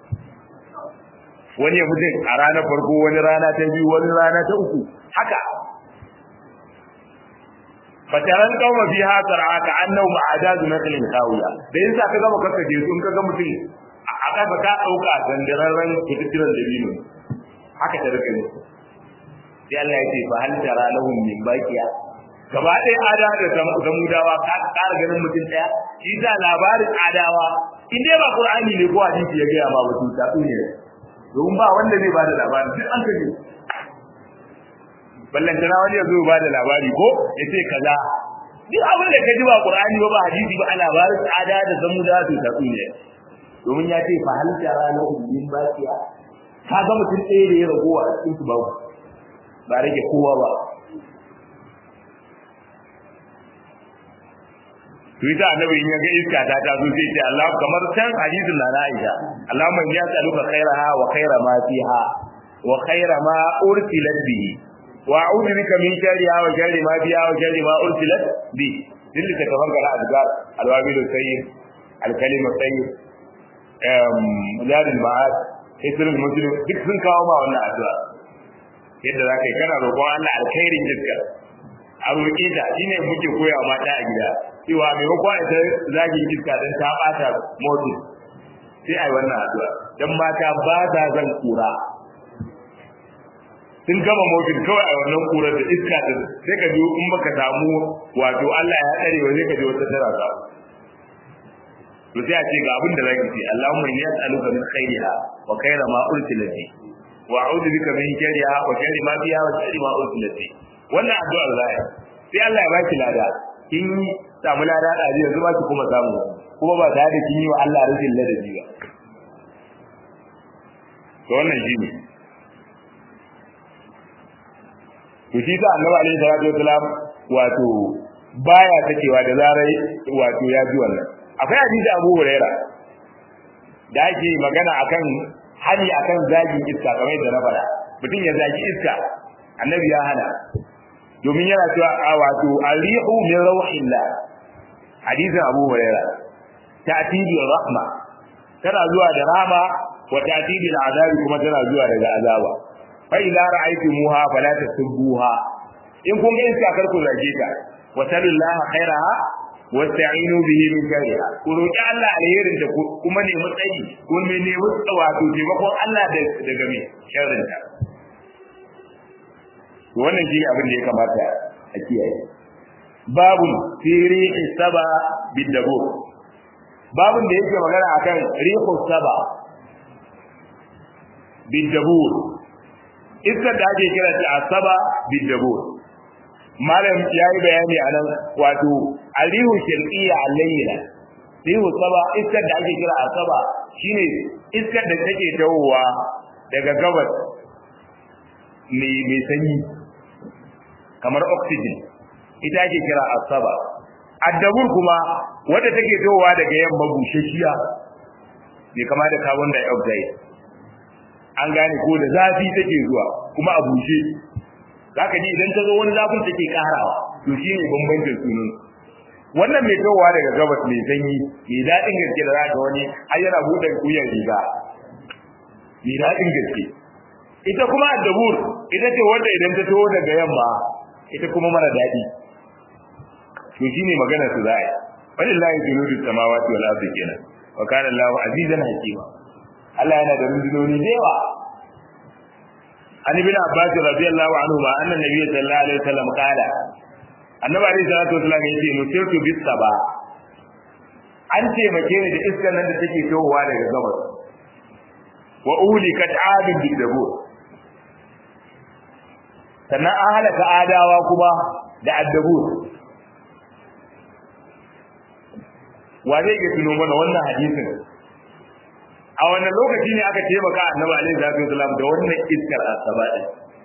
wani ya mutum a ranar farko wani rana ta biyu wani rana ta uku haka fataran kauma fi hasar aka annahu ma'adazu naklin kawiya da yasa ka gama kaka je sun kaga mutum a kasa ka dauka zandararren kututturan da biyu haka ta rike ne sai Allah ya ce fa hal tara lahum min baqiya gaba ɗaya ada da samudawa ka ƙara ganin mutum ɗaya shi da labarin adawa in dai ba qur'ani ne ko hadisi ya gaya ma ba su ta ne domin ba wanda zai bada labari duk an kaje ballantana wani ya zo ba da labari ko ya ce kaza duk abin da ka ji ba qur'ani ba ba hadisi ba labarin tsada da zamuda to ta ne domin ya ce fa hal tara la ummin baqiya ka ga mutum ɗaya da ya ragowa a cikin su babu ba rage kowa ba to ita annabi in ya ga iska ta ta zo sai ce Allah kamar can hadisin na Aisha Allahumma ya tsaluka khairaha wa khaira ma fiha wa khaira ma ursilat bihi wa a'udhu bika min sharriha wa sharri ma fiha wa sharri ma ursilat bi dilli ka tafanka da azkar alwabil sayyid alkalim sayyid um mujadil ma'ad isrul muslim duk sun kawo ma wannan addu'a yadda zaka yi kana roƙon Allah alkhairin iska a roƙe ta shine muke koya mata a gida cewa maimakon ita zagin iska dan ta bata motin sai ai wannan addu'a dan mata ba ta zan kura sun gama motin kawai a wannan kurar da iska ta sai ka ji in baka samu wato Allah ya tsare wa sai ka ji wata tara ka to sai a ce ga abin da zaki ce Allahumma inni as'aluka min khairiha wa khaira ma ursilat bi wa a'udhu bika min sharriha wa sharri ma fiha wa sharri ma ursilat bi wannan addu'a zai sai Allah ya baki lada kin yi samu lada da yanzu ba ki kuma samu kuma ba tare da kin yi wa Allah rashin ladabi ba to wannan shine to shi sa annabi alaihi salatu wasalam wato baya takewa da zarai wato ya ji wannan akwai hadisi Abu Huraira da ake magana akan hali akan zagin iska kamar yadda na faɗa mutum ya zagi iska annabi ya hana domin yana cewa a wato alihu min rawhillah hadisin Abu Huraira ta'tibi rahma tana zuwa da rahma wa ta'tibi al'azabi kuma tana zuwa daga azaba fa idza ra'aytumuha fala tasubbuha in kun ga iska kar ku zage ta wa sallallahu khairaha wasta'inu bihi min sharriha ku roki Allah alherin da kuma ne matsayi ko me ne wato taimakon Allah daga me sharrin ta wannan shi abin da ya kamata a kiyaye babu firi saba bidabu babun da yake magana akan rihu saba bidabu iskar da ake kira ta asaba bidabu malam yayi bayani anan wato alihu sharqiyya alayna rihu saba iskar da ake kira asaba shine iskar da take tawowa daga gabas mai mai sanyi kamar oxygen ita ake kira asaba addabur kuma wadda take towa daga yamma bushashiya bai kama da carbon dioxide an gane ko da zafi take zuwa kuma a bushe zaka ji idan ta zo wani zafin take karawa to shine bambancin sunan wannan mai towa daga gabas mai sanyi mai daɗin gaske da zaka wani har yana buɗe kuyan riga mai daɗin gaske ita kuma addabur ita ce wanda idan ta taho daga yamma ita kuma mara daɗi to shine magana su za'a yi walillahi junudu samawati wal ardi kenan wa kana Allahu azizan hakima Allah yana da rundunoni da yawa an ibn Abbas radiyallahu anhu ma anna nabiyyu sallallahu alaihi wasallam qala annabi alaihi salatu wasallam yace nusirtu bis saba an taimake ni da iskar nan da take tohowa daga gabas wa ulikat adin bidabur sannan an halaka adawa kuma da addabur wa zai iya tuno mana wannan hadisin a wannan lokaci ne aka taimaka annabi alaihi salatu wasallam da wannan iskar asaba din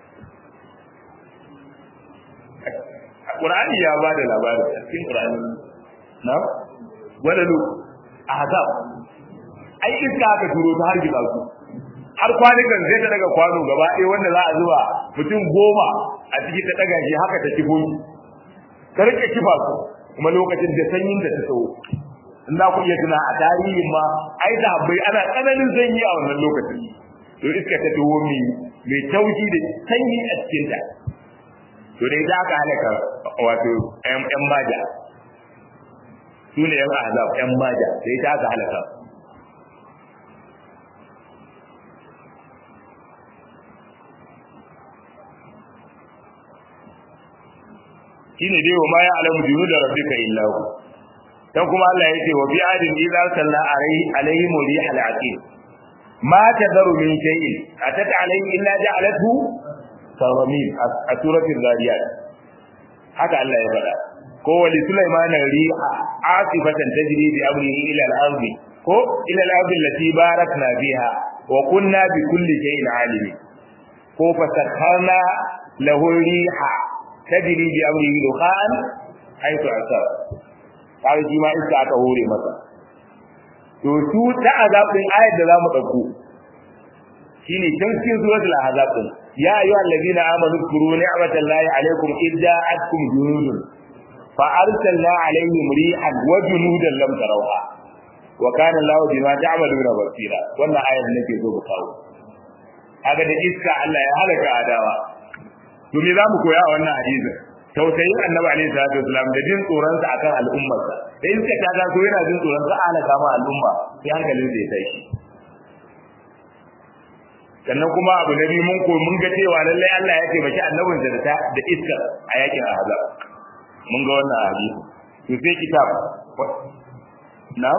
Qur'ani ya bada labarin cikin Qur'ani na walalu ahzab ai iska aka turo ta har gida su har kwanukan zai ta daga kwano gaba ɗaya wanda za a zuba mutum goma a ciki ta daga shi haka ta kifo shi ta rike kifa su kuma lokacin da sanyin da ta tsawo in za ku iya tuna a tarihin ma ai da bai ana tsananin sanyi a wannan lokacin to iska ta tawo mai mai taushi da sanyi a cikin ta to dai za ka halaka wato ƴan maja su ne ƴan azab ƴan maja sai ta aka halaka shine dai wa ma ya alamu junuda rabbika illa hu dan kuma Allah yace wa bi adin idza salla alaihi alaihi murih al-aqim ma tadaru min shay'in atat alaihi illa ja'alathu saramin a suratul zariyat haka Allah ya faɗa ko wali sulaiman riha asifatan tajri bi amrihi ila al-ardi ko ila al-ardi allati barakna fiha wa kunna bi kulli shay'in alimin ko fasakharna lahu riha tajri bi amrihi dukhan haythu asaba kawai shi ma iska aka hore masa to su ta azabin ayat da zamu dauko shine can cikin suratul ahzab din ya ayyuha allazina amanu zkuru ni'matallahi alaykum idda'atkum junudun fa arsalna alayhim rihan wa junudan lam tarawha wa kana allahu bima ta'maluna basira wannan ayat nake so ku kawo kaga da iska Allah ya halaka adawa to me zamu koya a wannan hadisin tausayin annabi alaihi salatu wasalam da jin tsoron sa akan al'ummarsa da iska ta ga so yana jin tsoron sa ala kama al'umma sai hankalin sa ya tashi sannan kuma abu na biyu mun ko mun ga cewa lallai Allah ya taimaki annabinsa da da iskar a yakin ahzab mun ga wannan hadisi to sai kitab na'am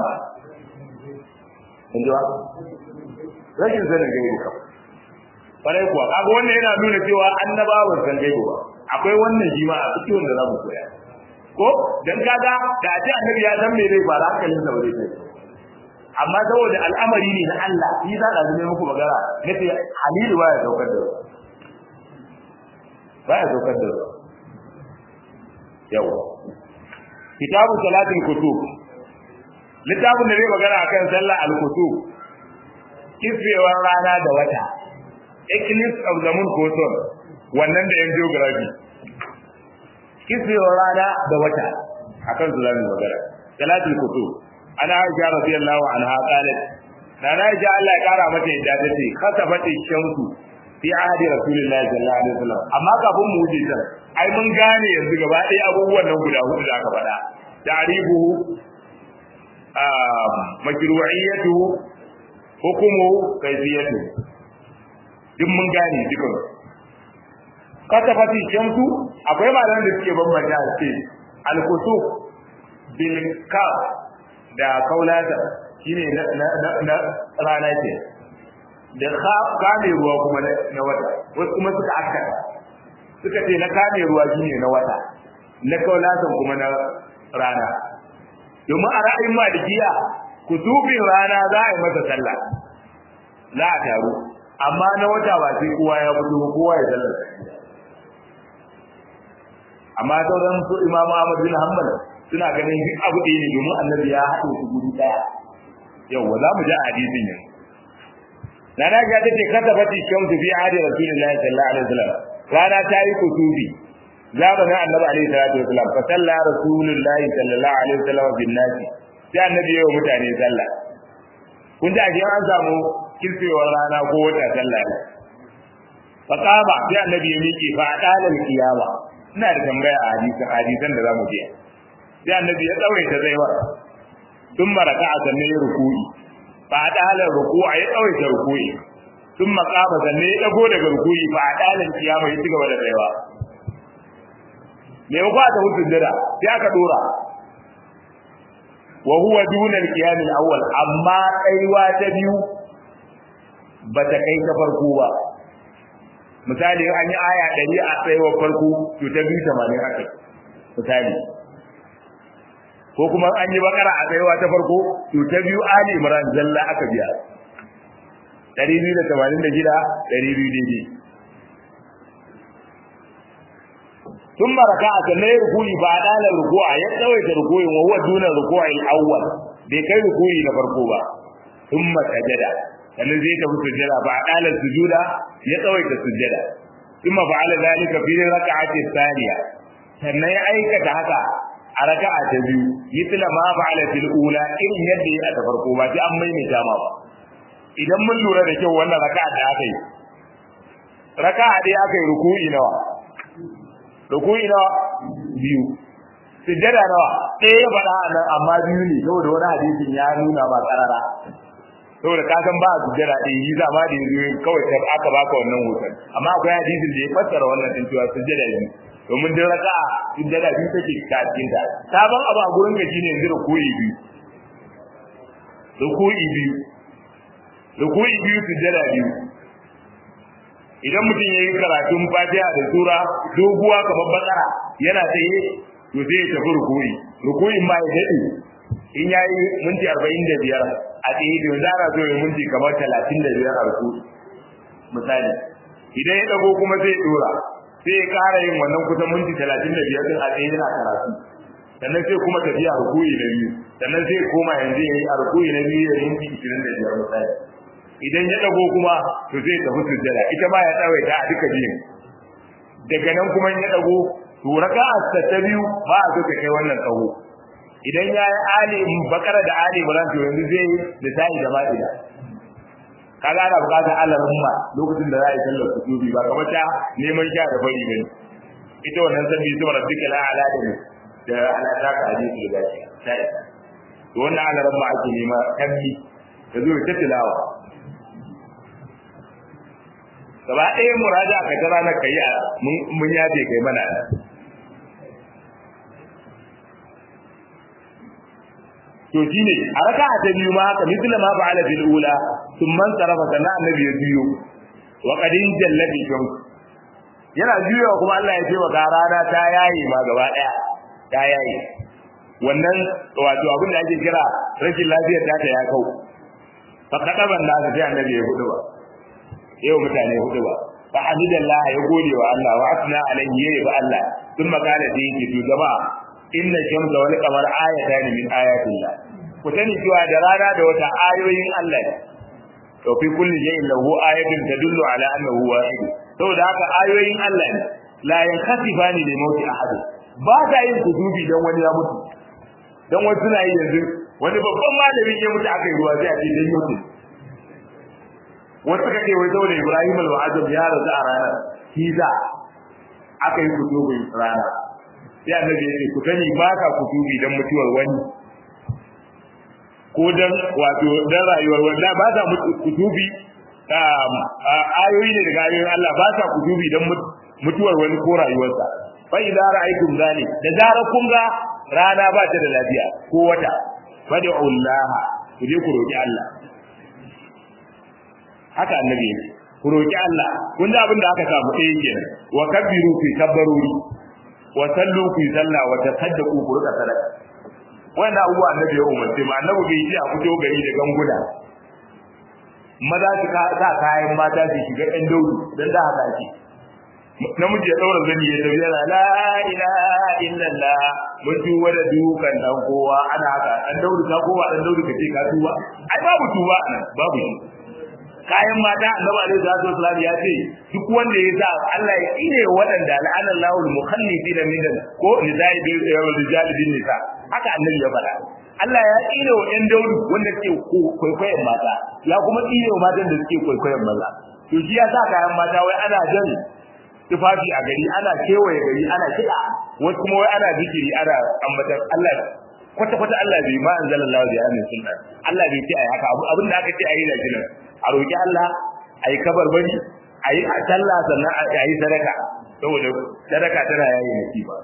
inda rashin sanin gaibu kam kwarai kuwa kaga wannan yana nuna cewa annabawa ba san gaibu ba akwai wannan shi ma a cikin da zamu koya ko dan kaga da a ce annabi ya san me zai fara hankalin sa ba zai tafi amma saboda al'amari ne na Allah shi za ka zame muku magana nace halilu baya saukar da baya saukar da yawa kitabu salatin kutub littafin da zai magana akan sallah al-kutub kisfewar rana da wata eclipse of the moon ko sun wannan da yan geography kisfewar rana da wata akan su zamu magana salatul kutub ana aisha radiyallahu anha qalat na aisha Allah ya kara mata yadda tace khasafati shamsu fi ahdi rasulillahi sallallahu alaihi wasallam amma kafin mu wuce ta ai mun gane yanzu gaba ɗaya abubuwan nan guda hudu da aka faɗa ta'ribuhu makru'iyatu hukumu kayfiyatu duk mun gane dukan kasafati shamsu akwai malaman da suke bambanta ce al-kusuf bil kaf da kaulata shine na na rana ce da kame ruwa kuma na wata wasu kuma suka akkata suka ce na kame ruwa shine na wata na kaulatan kuma na rana domin a ra'ayin malikiya kutubin rana za a yi masa sallah za a taru amma na wata ba sai kowa ya fito kowa ya sallar amma sauran su imamu Ahmad bin Hanbal suna ganin duk abu ɗaya ne domin annabi ya haɗe su guri ɗaya yau za mu ji a hadisin yanzu Nana ga take kasafati shamsu fi ahdi Rasulillahi sallallahu alaihi wasallam rana ta yi kutubi zamanin annabi alaihi salatu wasallam fa salla Rasulullahi sallallahu alaihi wasallam bin nasi sai annabi ya yi mutane sallah kun ji a an samu kirfewar rana ko wata sallah ne fa qama sai annabi ya miƙe fa dalal qiyama ina da tambaya a hadisan hadisan da zamu je sai annabi ya tsawaita zaiwa tun maraka a sanne ya ruku'i fa dalal ruku'a ya tsawaita ruku'i tun maqama sanne ya dago daga ruku'i fa dalal qiyama ya cigaba da zaiwa me ba ta hutun dada sai aka dora wa huwa duna al-qiyam al-awwal amma kaiwa ta biyu bata kai ta farko ba misali an yi aya 100 a tsayuwar farko to ta biyu 80 aka misali ko kuma an yi bakara a tsayuwa ta farko to ta biyu ali imran zalla aka biya 286 200 daidai ثم ركع sannan ya rukuyi ba dalar ruku'a ya tsawaita rukuyin wa huwa duna ruku'il awwal bai kai rukuyi na farko ba thumma sajada sannan zai tafi sujjada ba dalar sujuda ya tsawaita sujjada thumma fa'ala zalika fi rak'ati thaniya sannan ya aikata haka a raka'a ta biyu yitla ma fa'ala fil ula irin yadda ya ta farko ba sai an maimaita ma ba idan mun lura da kyau wannan raka'a da aka yi raka'a dai aka yi ruku'i nawa rukuni nawa biyu sujjada nawa ɗaya ya faɗa nan amma biyu ne saboda wani hadisin ya nuna ba karara saboda ka san ba sujjada ɗaya yi zama da yanzu kawai ta aka baka wannan hoton amma akwai hadisin da ya fassara wannan din cewa sujjada biyu domin duk raka'a sujjada biyu take ta cikin ta sabon abu a gurin gaji ne yanzu rukuni biyu rukuni biyu rukuni biyu sujjada biyu idan mutum ya yi karatun fatiha da sura doguwa kamar bakara yana tsaye to sai ya tafi rukuri rukurin ma ya daɗe in ya yi minti arba'in da biyar a tsaye to yanzu ana so ya minti kamar talatin da biyar a rukuri misali idan ya ɗago kuma sai ya ɗora sai ya ƙara yin wannan kusan minti talatin da biyar ɗin a tsaye yana karatu sannan sai kuma tafiya rukuri na biyu sannan sai koma yanzu ya yi a rukuri na biyu ya yi minti ishirin da biyar misali idan ya dago kuma to zai tafi sujjada ita ma ya tsawaita a duka biyun daga nan kuma ya dago to raka'a ta biyu ba a so ta kai wannan tsawo idan ya yi ali bakara da ali imran to yanzu zai yi da tayi da ma'ida kaga ana bukatar Allah rumma lokacin da za a yi sallar kutubi ba kamar ta neman sha da fari bane ita wannan sabbi su rabbika la ala da da ala ta ka hadisi da gashi sai to wannan alaran ma ake nema kammi da zo ta tilawa gaba ɗaya muraja ka ta ranar kai mun yafe kai mana to shine a raka'a ta biyu ma haka misla ma fa'ala bil ula thumma sarafa sana annabi ya biyo wa qadin jallati shams yana juyawa kuma Allah ya ce wa rana ta yayi ma gaba daya ta yayi wannan wato abin da ake kira rashin lafiyar ta ta ya kau fa kadaban da sai annabi ya hudu ba yau mutane hudu ba fa hamidallah ya gode wa Allah wa asna alayhi ya ba Allah sun magana da yake to jama'a inna shamsa wal qamar ayatan min ayatillah ku sani cewa da rana da wata ayoyin Allah ne to fi kulli shay'in lahu ayatun tadullu ala annahu wahid saboda haka ayoyin Allah ne la yankhasifani li mawti ahad ba ta yin kudubi dan wani ya mutu dan wasu suna yi yanzu wani babban malami ya mutu aka yi ruwa sai a ce dan mutu wasu kake wai saboda Ibrahim al-Azam ya rasu a ranar kiza aka yi kudubin rana sai annabi ya ce ku sani ba ka kutubi dan mutuwar wani ko dan wato dan rayuwar wanda ba sa kutubi ayoyi ne daga ayoyin Allah ba sa kutubi dan mutuwar wani ko rayuwarsa fa idza ra'aytum zalik da zara kun ga rana ba ta da lafiya ko wata fad'u Allah ku je ku roki Allah haka annabi yake ku roki Allah kun da abin da aka samu ɗaya kenan wa kabbiru fi kabbaruri wa sallu fi salla wa tasaddaqu ku rika sadaka wannan abubuwa annabi ya umarce mu annabi bai yi a fito gari da ganguna maza su sa kayan mata su shiga ɗan daudu don da haka ake namiji ya ɗaura zani ya tafi yana la ilaha illallah mun ji wada dukan dan kowa ana haka dan daudu ka kowa dan daudu ka ce ka tuba ai babu tuba anan babu shi kayan mata annabi alaihi salatu wasallam ya ce duk wanda ya sa Allah ya ire waɗanda la'ana Allahu al-mukhallifina min ko nizai bil rijal bin nisa haka annabi ya faɗa Allah ya ire wa ɗan daudu wanda suke kwaikwayon mata ya kuma ire wa matan da suke kwaikwayon maza to shi ya sa kayan mata wai ana jan tufafi a gari ana kewaye gari ana kiɗa wasu kuma wai ana zikiri ana ambatar Allah kwata kwata Allah bai ma anzalallahu bi amin sunna Allah bai ce ai haka abin da aka ce ayi da jinan a roki Allah ayi kabar bari ayi a sallah sannan a yi sadaka saboda sadaka tana yayi nasiba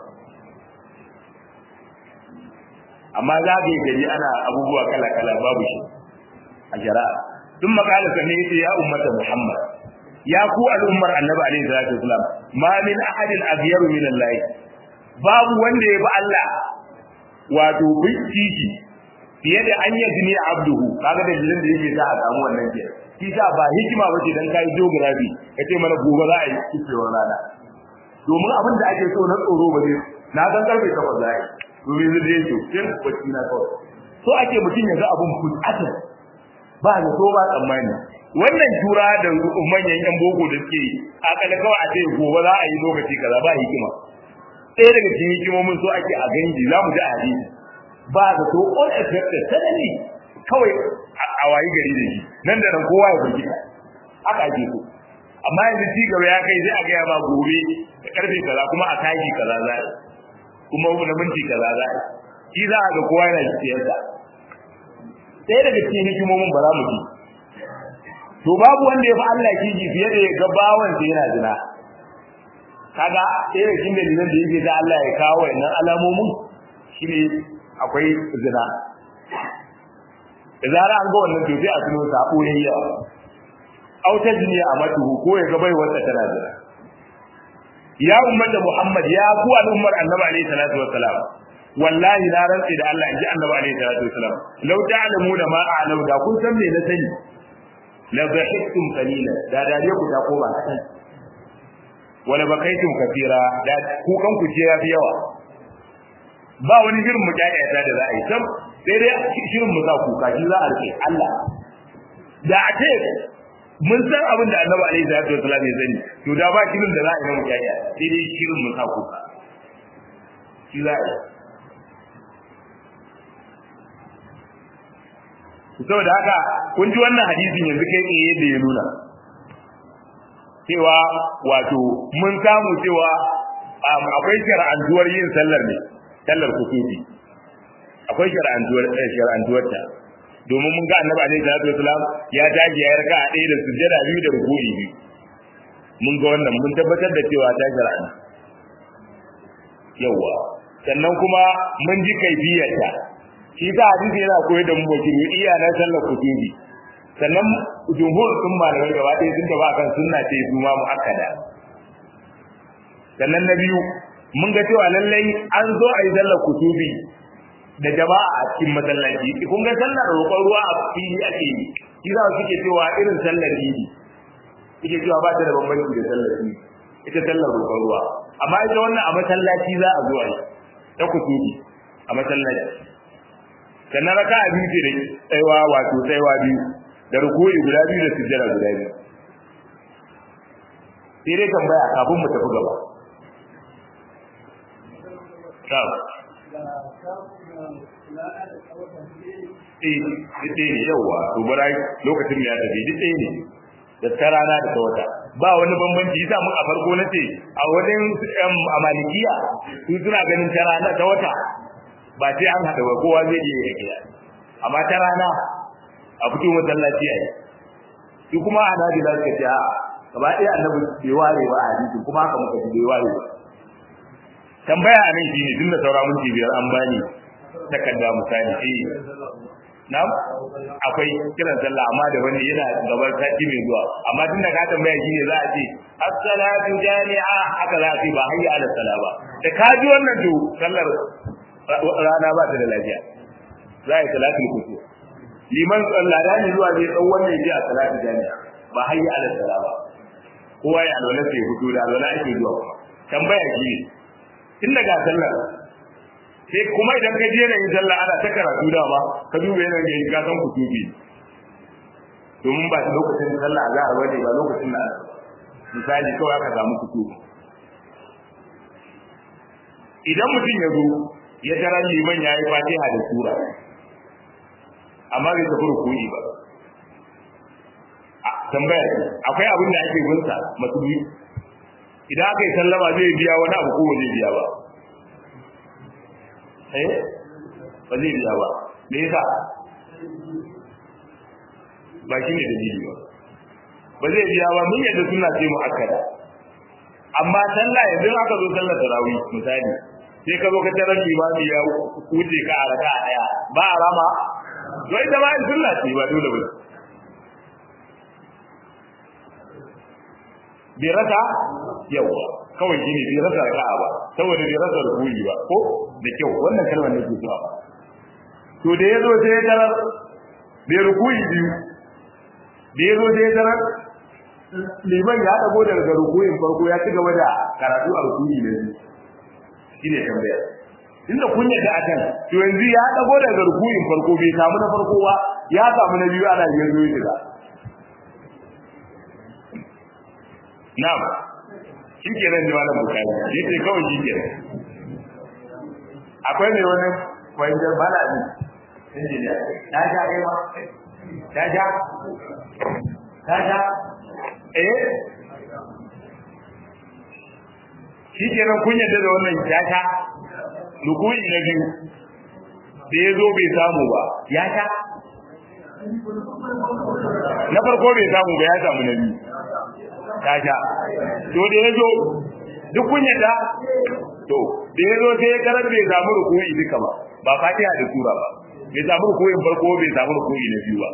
amma za ka yi gari ana abubuwa kala kala babu shi a shari'a sun makala sannan yace ya ummata Muhammad ya ku al'ummar annabi alaihi salatu wasalam ma min ahadin aghyaru min Allah babu wanda ya bi Allah wato binciki fiye da an yi jini abduhu kaga da jinin da yake sa a samu wannan ke shi sa ba hikima bace dan kai geography kace mana gobe za a yi kifewar rana domin abin da ake so na tsoro ba zai na san karfe 8 za a yi domin zai je to kin bacci na kawai so ake mutum ya ga abun fulata ba da so ba tsammani wannan tura da manyan yan boko da suke akalla kawai a ce gobe za a yi lokaci kaza ba hikima ɗaya daga cikin hikimomin so ake a ganji za mu ji a hadisi ba da so unexpected suddenly kawai a wayi gari da shi nan da nan kowa ya firgita haka ake so amma yanzu ci gaba ya kai sai a gaya ma gobe da karfe kaza kuma a tashi kaza za a kuma na minti kaza za a shi za a ga kowa yana siyarsa ɗaya daga cikin hikimomin ba za mu ji to babu wanda ya fi Allah kiji fiye da ya ga bawansa yana zina kaga ɗaya da cikin dalilan da yake da Allah ya kawo wannan alamomin shine akwai zina da zara an ga wannan to sai a tuno sabo ne ya auta duniya a matuhu ko ya ga bai wata tana zina ya ummata Muhammad ya ku al'ummar Annabi alaihi salatu wassalam wallahi na rantsi da Allah inji Annabi alaihi salatu wassalam law ta'lamu da ma a'lamu da kun san me na sani la dhahiktum qalilan da dariya ku ta koma kadan wala bakaitum kafira da ku kan ku ce yafi yawa ba wani shirin mu kyakkyata da za a yi sam sai dai shirin mu sa kuka shi za a rike Allah da a ce mun san abin da Annabi alaihi salatu wasallam ya sani to da ba shirin da za a yi na mu kyakkyata sai dai shirin mu sa kuka shi za a yi saboda haka kun ji wannan hadisin yanzu kai tsaye yadda ya nuna cewa wato mun samu cewa akwai shar'antuwar yin sallar ne sallar kusufi akwai shar'antuwar shar'antuwar ta domin mun ga annabi alaihi salatu wasalam ya dage ya raka a ɗaya da sujjada biyu da ruku'i biyu mun ga wannan mun tabbatar da cewa ta shar'an yawa sannan kuma mun ji kaifiyarta shi ta hadisi yana koyar da mu bakiru iya na sallar kutubi sannan jumhur sun malamai gaba ɗaya sun taba kan sunna ce su ma muakkada sannan na biyu mun ga cewa lallai an zo a yi sallar kutubi da jama'a a cikin masallaci kun ga sallar roƙon ruwa a fili ake yi shi za su ke cewa irin sallar idi ike cewa ba ta da bambanci da sallar idi ita sallar roƙon ruwa amma ita wannan a masallaci za a zo a yi ta kutubi a masallaci sannan raka a biyu ce da tsaiwa wato tsaiwa biyu da rukuri guda biyu da sujjara guda biyu sai dai tambaya kafin mu tafi gaba Eh, duk ɗaya ne yauwa, to bara lokacin ya tafi duk ɗaya ne, da ta rana da ta wata. Ba wani bambanci yasa mun a farko na ce a wajen a malikiya su suna ganin ta rana ta wata ba sai an haɗa ba kowa zai iya yake amma ta rana a fito masallaci a yi su kuma a nadi za su ce a gaba ɗaya annabi bai ware ba a hadisi kuma haka muka ji bai ware ba tambaya a nan shine tun da saura minti biyar an bani takarda misali eh na'am akwai kiran sallah amma da wani yana gaban sati mai zuwa amma tun da ka tambaya shine za a ce as-salatu jami'a haka za a ce ba hayya ala sala ba da ka ji wannan to sallar rana ba ta da lafiya za a yi salatul kusur liman tsallada ne zuwa zai tsawon wannan ji a salatul jami'a ba hayya ala sala ba kowa ya alwala sai fito da alwala ake zuwa kuma tambaya shi ne tun daga sallar sai kuma idan ka je yin sallah ana ta karatu dama ka duba yanayin da ka san kutubi domin ba lokacin sallah za a bane ba lokacin da misali kawai aka samu kutubi idan mutum ya zo ya tara liman ya yi fatiha da sura amma bai tafi rukuni ba tambaya akwai abin da ake gunsa masubi idan aka yi sallama zai biya wani abu ko zai biya ba eh ba zai biya ba me yasa ba shi ne dalili ba ba zai biya ba mun yadda suna ce mu akada amma sallah yanzu aka zo sallar tarawih misali sai ka zo ka tarar limami ya wuce ka a raka daya ba a rama to ita ma in sunna ce ba dole ba bai rasa yawa kawai shi ne bai rasa raka'a ba saboda bai rasa rukuni ba ko da kyau wannan kalmar nake zuwa ba to da yazo sai ya tarar bai rukuni biyu da yazo sai ya tarar liman ya dago daga rukunin farko ya ci gaba da karatu a rukuni ne shine tambaya inda kun yadda akan to yanzu ya dago daga rukunin farko bai samu na farko ba ya samu na biyu ana yanzu ya shiga na'am shi ke nan da malam bukari yace kawai shi ke akwai mai wani wanda bala ne injiniya ta ja kai ma ta ja ta ja eh shi ke nan kun yadda da wannan jata rukuni na biyu da ya zo bai samu ba ya ta na farko bai samu ba ya samu na biyu ta sha to da ya zo duk kun yadda to da ya zo sai ya karar bai samu rukuni duka ba ba fatiha da sura ba bai samu rukunin farko bai samu rukuni na biyu ba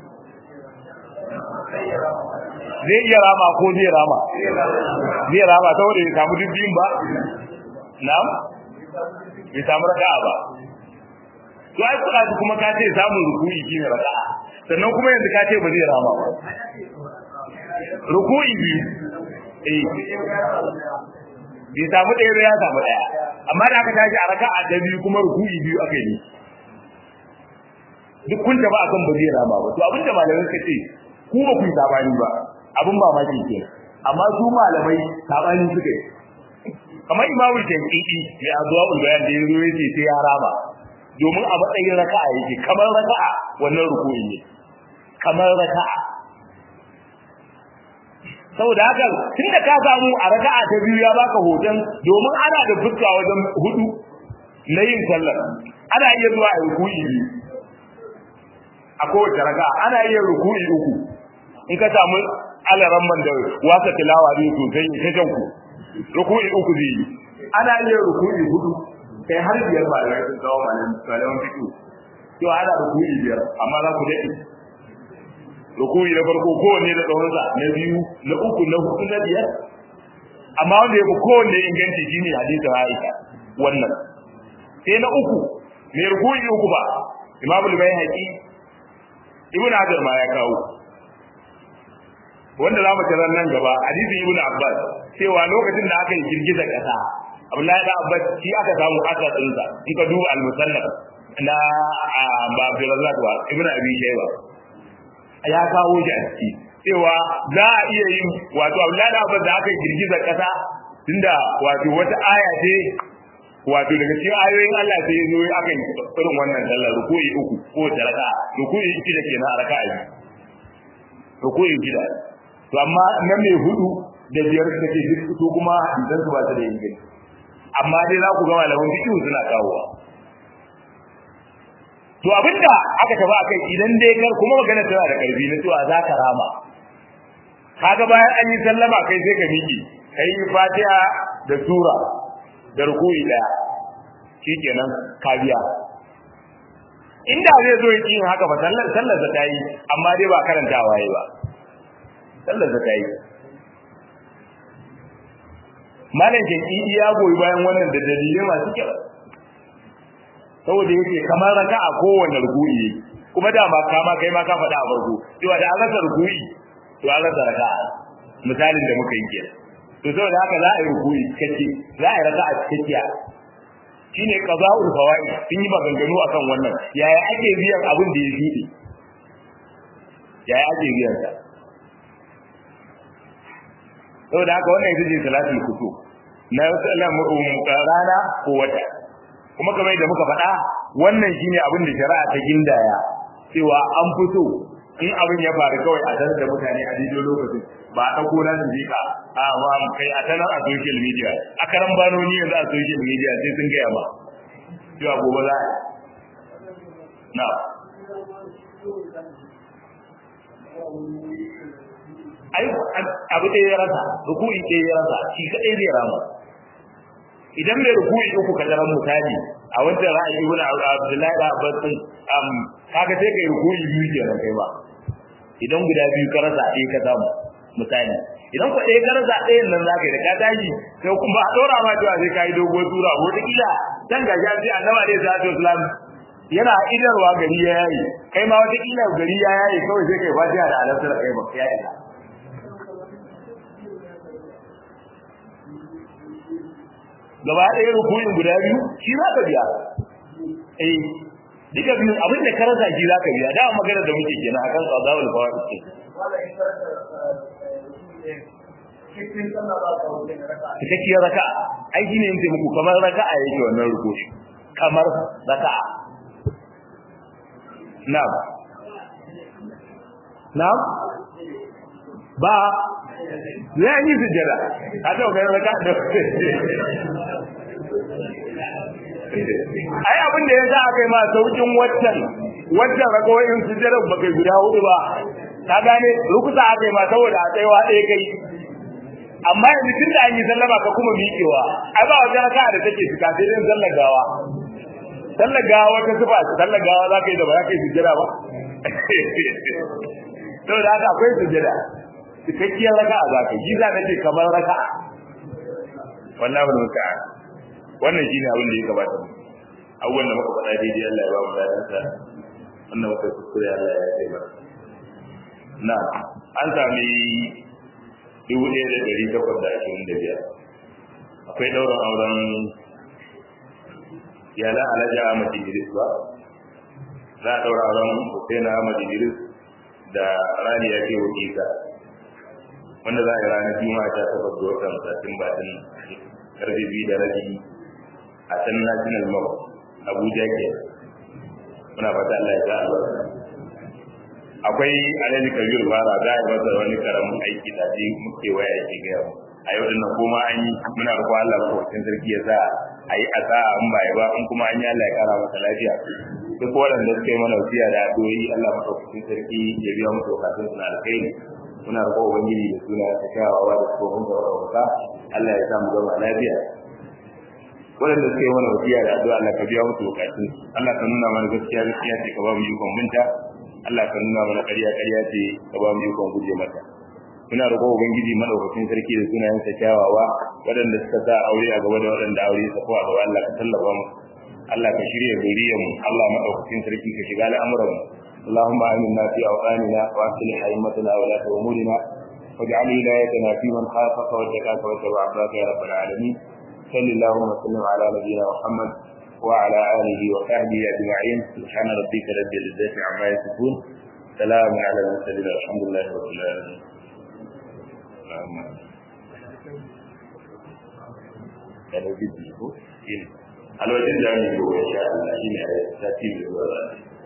zai iya rama ko zai rama zai rama saboda bai samu duk biyun ba na'am bai samu raka'a ba to ai kuɗa kuma ka ce samun rukuni shine raka'a sannan kuma yanzu ka ce ba zai rama ba ruku'i biyu eh bai samu ɗaya ba ya samu ɗaya amma da aka tashi a raka'a ta biyu kuma ruku'i biyu aka yi duk kun ba akan ba zai rama ba to abin da malamai suka ce ku ba ku yi sabani ba abin mamaki ke amma su malamai sabani suka yi kamar imamu jam'i'i ya azuwa ulbayan da ya zo ya ce sai ya rama domin a matsayin raka'a yake kamar raka'a wannan ruku'i ne kamar raka'a saboda haka tunda ka samu a raka'a ta biyu ya baka hoton domin ana da fuska wajen hudu na yin sallar ana iya zuwa a ruku'i biyu a kowace raka'a ana iya ruku'i uku in ka samu alaran man da wasa tilawa zai sosai ta jan ku ruku'i uku zai yi ana iya ruku'i hudu kai har biyar ba da sun kawo malaman fito to ana ruku'i biyar amma za ku daɗe ruku'i na farko kowanne da tsawonsa na biyu na uku na hudu na biyar amma wanda ya fi kowanne inganci shine hadisin Aisha wannan sai na uku mai ruku'i uku ba imamul bayhaqi ibn hajar ma ya kawo wanda za mu tarar nan gaba hadisin ibn abbas cewa lokacin da aka yi girgizar kasa abdullahi da abbas shi aka samu aka tsinsa in ka duba al-musannaf na ba abdurrazzaq ba ibn abi shayba ya kawo shi a ciki cewa za a iya yin wato abdullahi da abbas da aka yi girgizar kasa tunda wato wata aya ce wato daga cikin ayoyin Allah sai zo aka yi irin wannan sallar ruku'i uku ko taraka ruku'i shida kenan a raka'a biyu ruku'i shida to amma na mai hudu da biyar take duk su kuma idan su ba ta da inganci amma dai za ku ga malaman fiqh suna kawowa to abinda aka tafi akai idan dai kar kuma magana tana da karfi na cewa za ka rama kaga bayan an yi sallama kai sai ka miƙe kai fatiha da sura da rukuyi daya shikenan ka biya inda zai zo yi yin haka ba sallar sallar ta yi amma dai ba karantawa yayi ba sallar ta yi malam ke ya goyi bayan wannan da dalilai masu kyau saboda yake kamar raka a kowane rukuyi kuma da ma kama kai ma ka faɗa a farko cewa da an rasa rukuyi to an rasa raka'a misalin da muka yi kenan to saboda haka za a yi rukuyi cikakke za a yi raka'a cikakkiya shine qaza'ul fawaid sun yi maganganu akan wannan yaya ake biyan abin da ya shuɗe yaya ake biyan sa saboda haka wannan ita ce salatul kusuf na rana ko wata kuma kamar da muka faɗa wannan shine abin da shari'a ta gindaya cewa an fito in abin ya faru kawai a sanar da mutane a daidai lokacin ba a ɗauko na su jika a ba kai a sanar a social media a karan banoni yanzu a social media sai sun gaya ma cewa gobe za a na ai abu ɗaya ya rasa rukui ɗaya ya rasa shi kaɗai zai rama idan mai rukui uku ka daren misali a wancan ra'ayi ibn abdullahi da abbas din um kaga sai kai rukui biyu kenan kai ba idan guda biyu ka rasa ɗaya ka samu misali idan ku ɗaya ka rasa ɗayan nan zaka yi da ka tashi sai kuma a ɗora ma cewa sai ka yi dogon tura ko ta kila dan ga ya ce annabi alaihi salatu wasalam yana idarwa gari ya yayi kai ma wata kila gari ya yayi kawai sai kai fatiha da alasar kai ba ya isa gaba ɗaya rukunin guda biyu shi za ka biya eh duka biyu abin da ka rasa shi za ka biya da magana da muke kenan akan qada'ul fawaid ce cikakkiyar raka ai shi ne yanzu muku kamar raka'a yake wannan rukuni kamar raka'a na'am na'am ba ya yi sujjada a ta ga raka da ai abin da yasa aka yi ma saukin waccan waccan rakawoyin sujjada ba kai guda hudu ba ka gane rukusa aka yi ma saboda a tsayawa ɗaya kai amma yanzu tun da an yi sallama ka kuma miƙewa ai ba wajen raka da take fita sai dai sallar gawa sallar gawa wata sufa sallar gawa za ka yi da ba za ka yi sujjada ba saboda haka akwai sujjada cikakkiyar raka'a za ka yi za ka ce kamar raka'a wallahi wal musta'an wannan shine abin da ya gabata abubuwan da muka faɗa daidai Allah ya ba mu dadan sa wannan muka kuskure Allah ya yi mana na an sami dubu ɗaya da ɗari takwas da ashirin da biyar akwai ɗaurin auren yala alhaji Ahmad Idris ba za a ɗaura auren Hussein Ahmad Idris da Rani ya ke wakilta wanda za a yi ranar juma'a ta takwas ga watan satin batin karfe biyu da rabi a can national mall abuja ke muna fata allah ya sa albarka akwai alhaji kabir fara za a masa wani karamin aiki da shi muke waya yake gaya mu a yau dinnan kuma an yi muna roƙo Allah madaukakin sarki ya sa a yi a sa'a in ba ba in kuma an yi Allah ya kara masa lafiya duk waɗanda suka yi mana wasiya da addu'o'i Allah madaukakin sarki ya biya musu bukatun su na alkhairi muna roƙo ubangiji da suna ta kyawawa da tsohon da wadda Allah ya sa mu zama lafiya waɗanda suka yi mana wasiya da addu'a Allah ka biya musu bukatun Allah ka nuna mana gaskiya gaskiya ce ka ba mu yukon minta Allah ka nuna mana ƙarya ƙarya ce ka ba mu yukon guje mata muna roƙo ubangiji madaukakin sarki da sunayen sa kyawawa waɗanda suka sa aure a gaba da waɗanda aure ya sako a gaba Allah ka tallafa mu Allah ka shirya zuriyar mu Allah madaukakin sarki ka shiga al'amuran mu اللهم آمنا في أوطاننا وأصلح أئمتنا ولاة أمورنا واجعل ولايتنا في من خافك واتقاك واتبع عبادك يا رب العالمين صل اللهم وسلم على نبينا محمد وعلى آله وصحبه أجمعين سبحان ربك رب العزة عما يصفون سلام على المرسلين والحمد لله رب العالمين kalau gitu ko ini kalau wajen da mu yi insha Allah shine a sati mai zuwa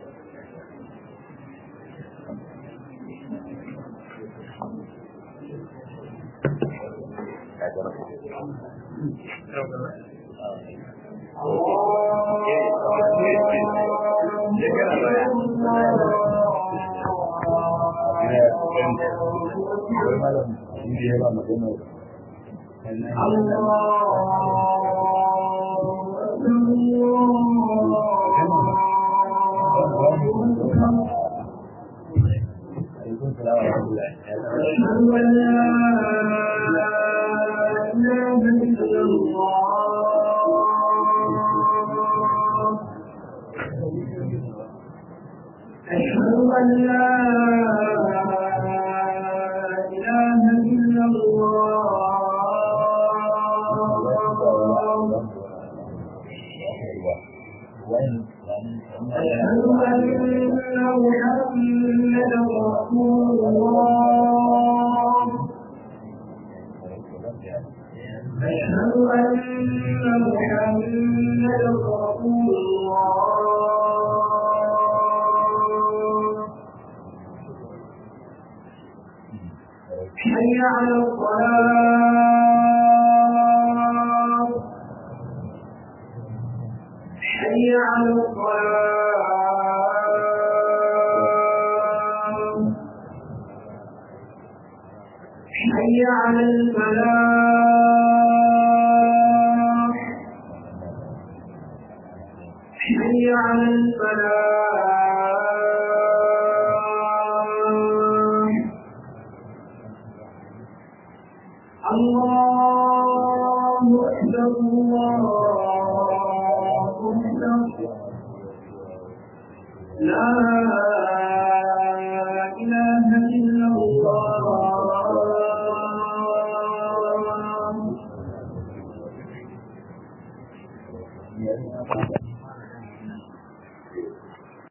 أشهد أن لا إله إلا الله أشهد أن محمدا رسول الله أشهد أن محمدا رسول الله حي على الصلاة حي على الصلاة حي على الفلاح حي على الفلاح الله أكبر الله أكبر لا إله إلا الله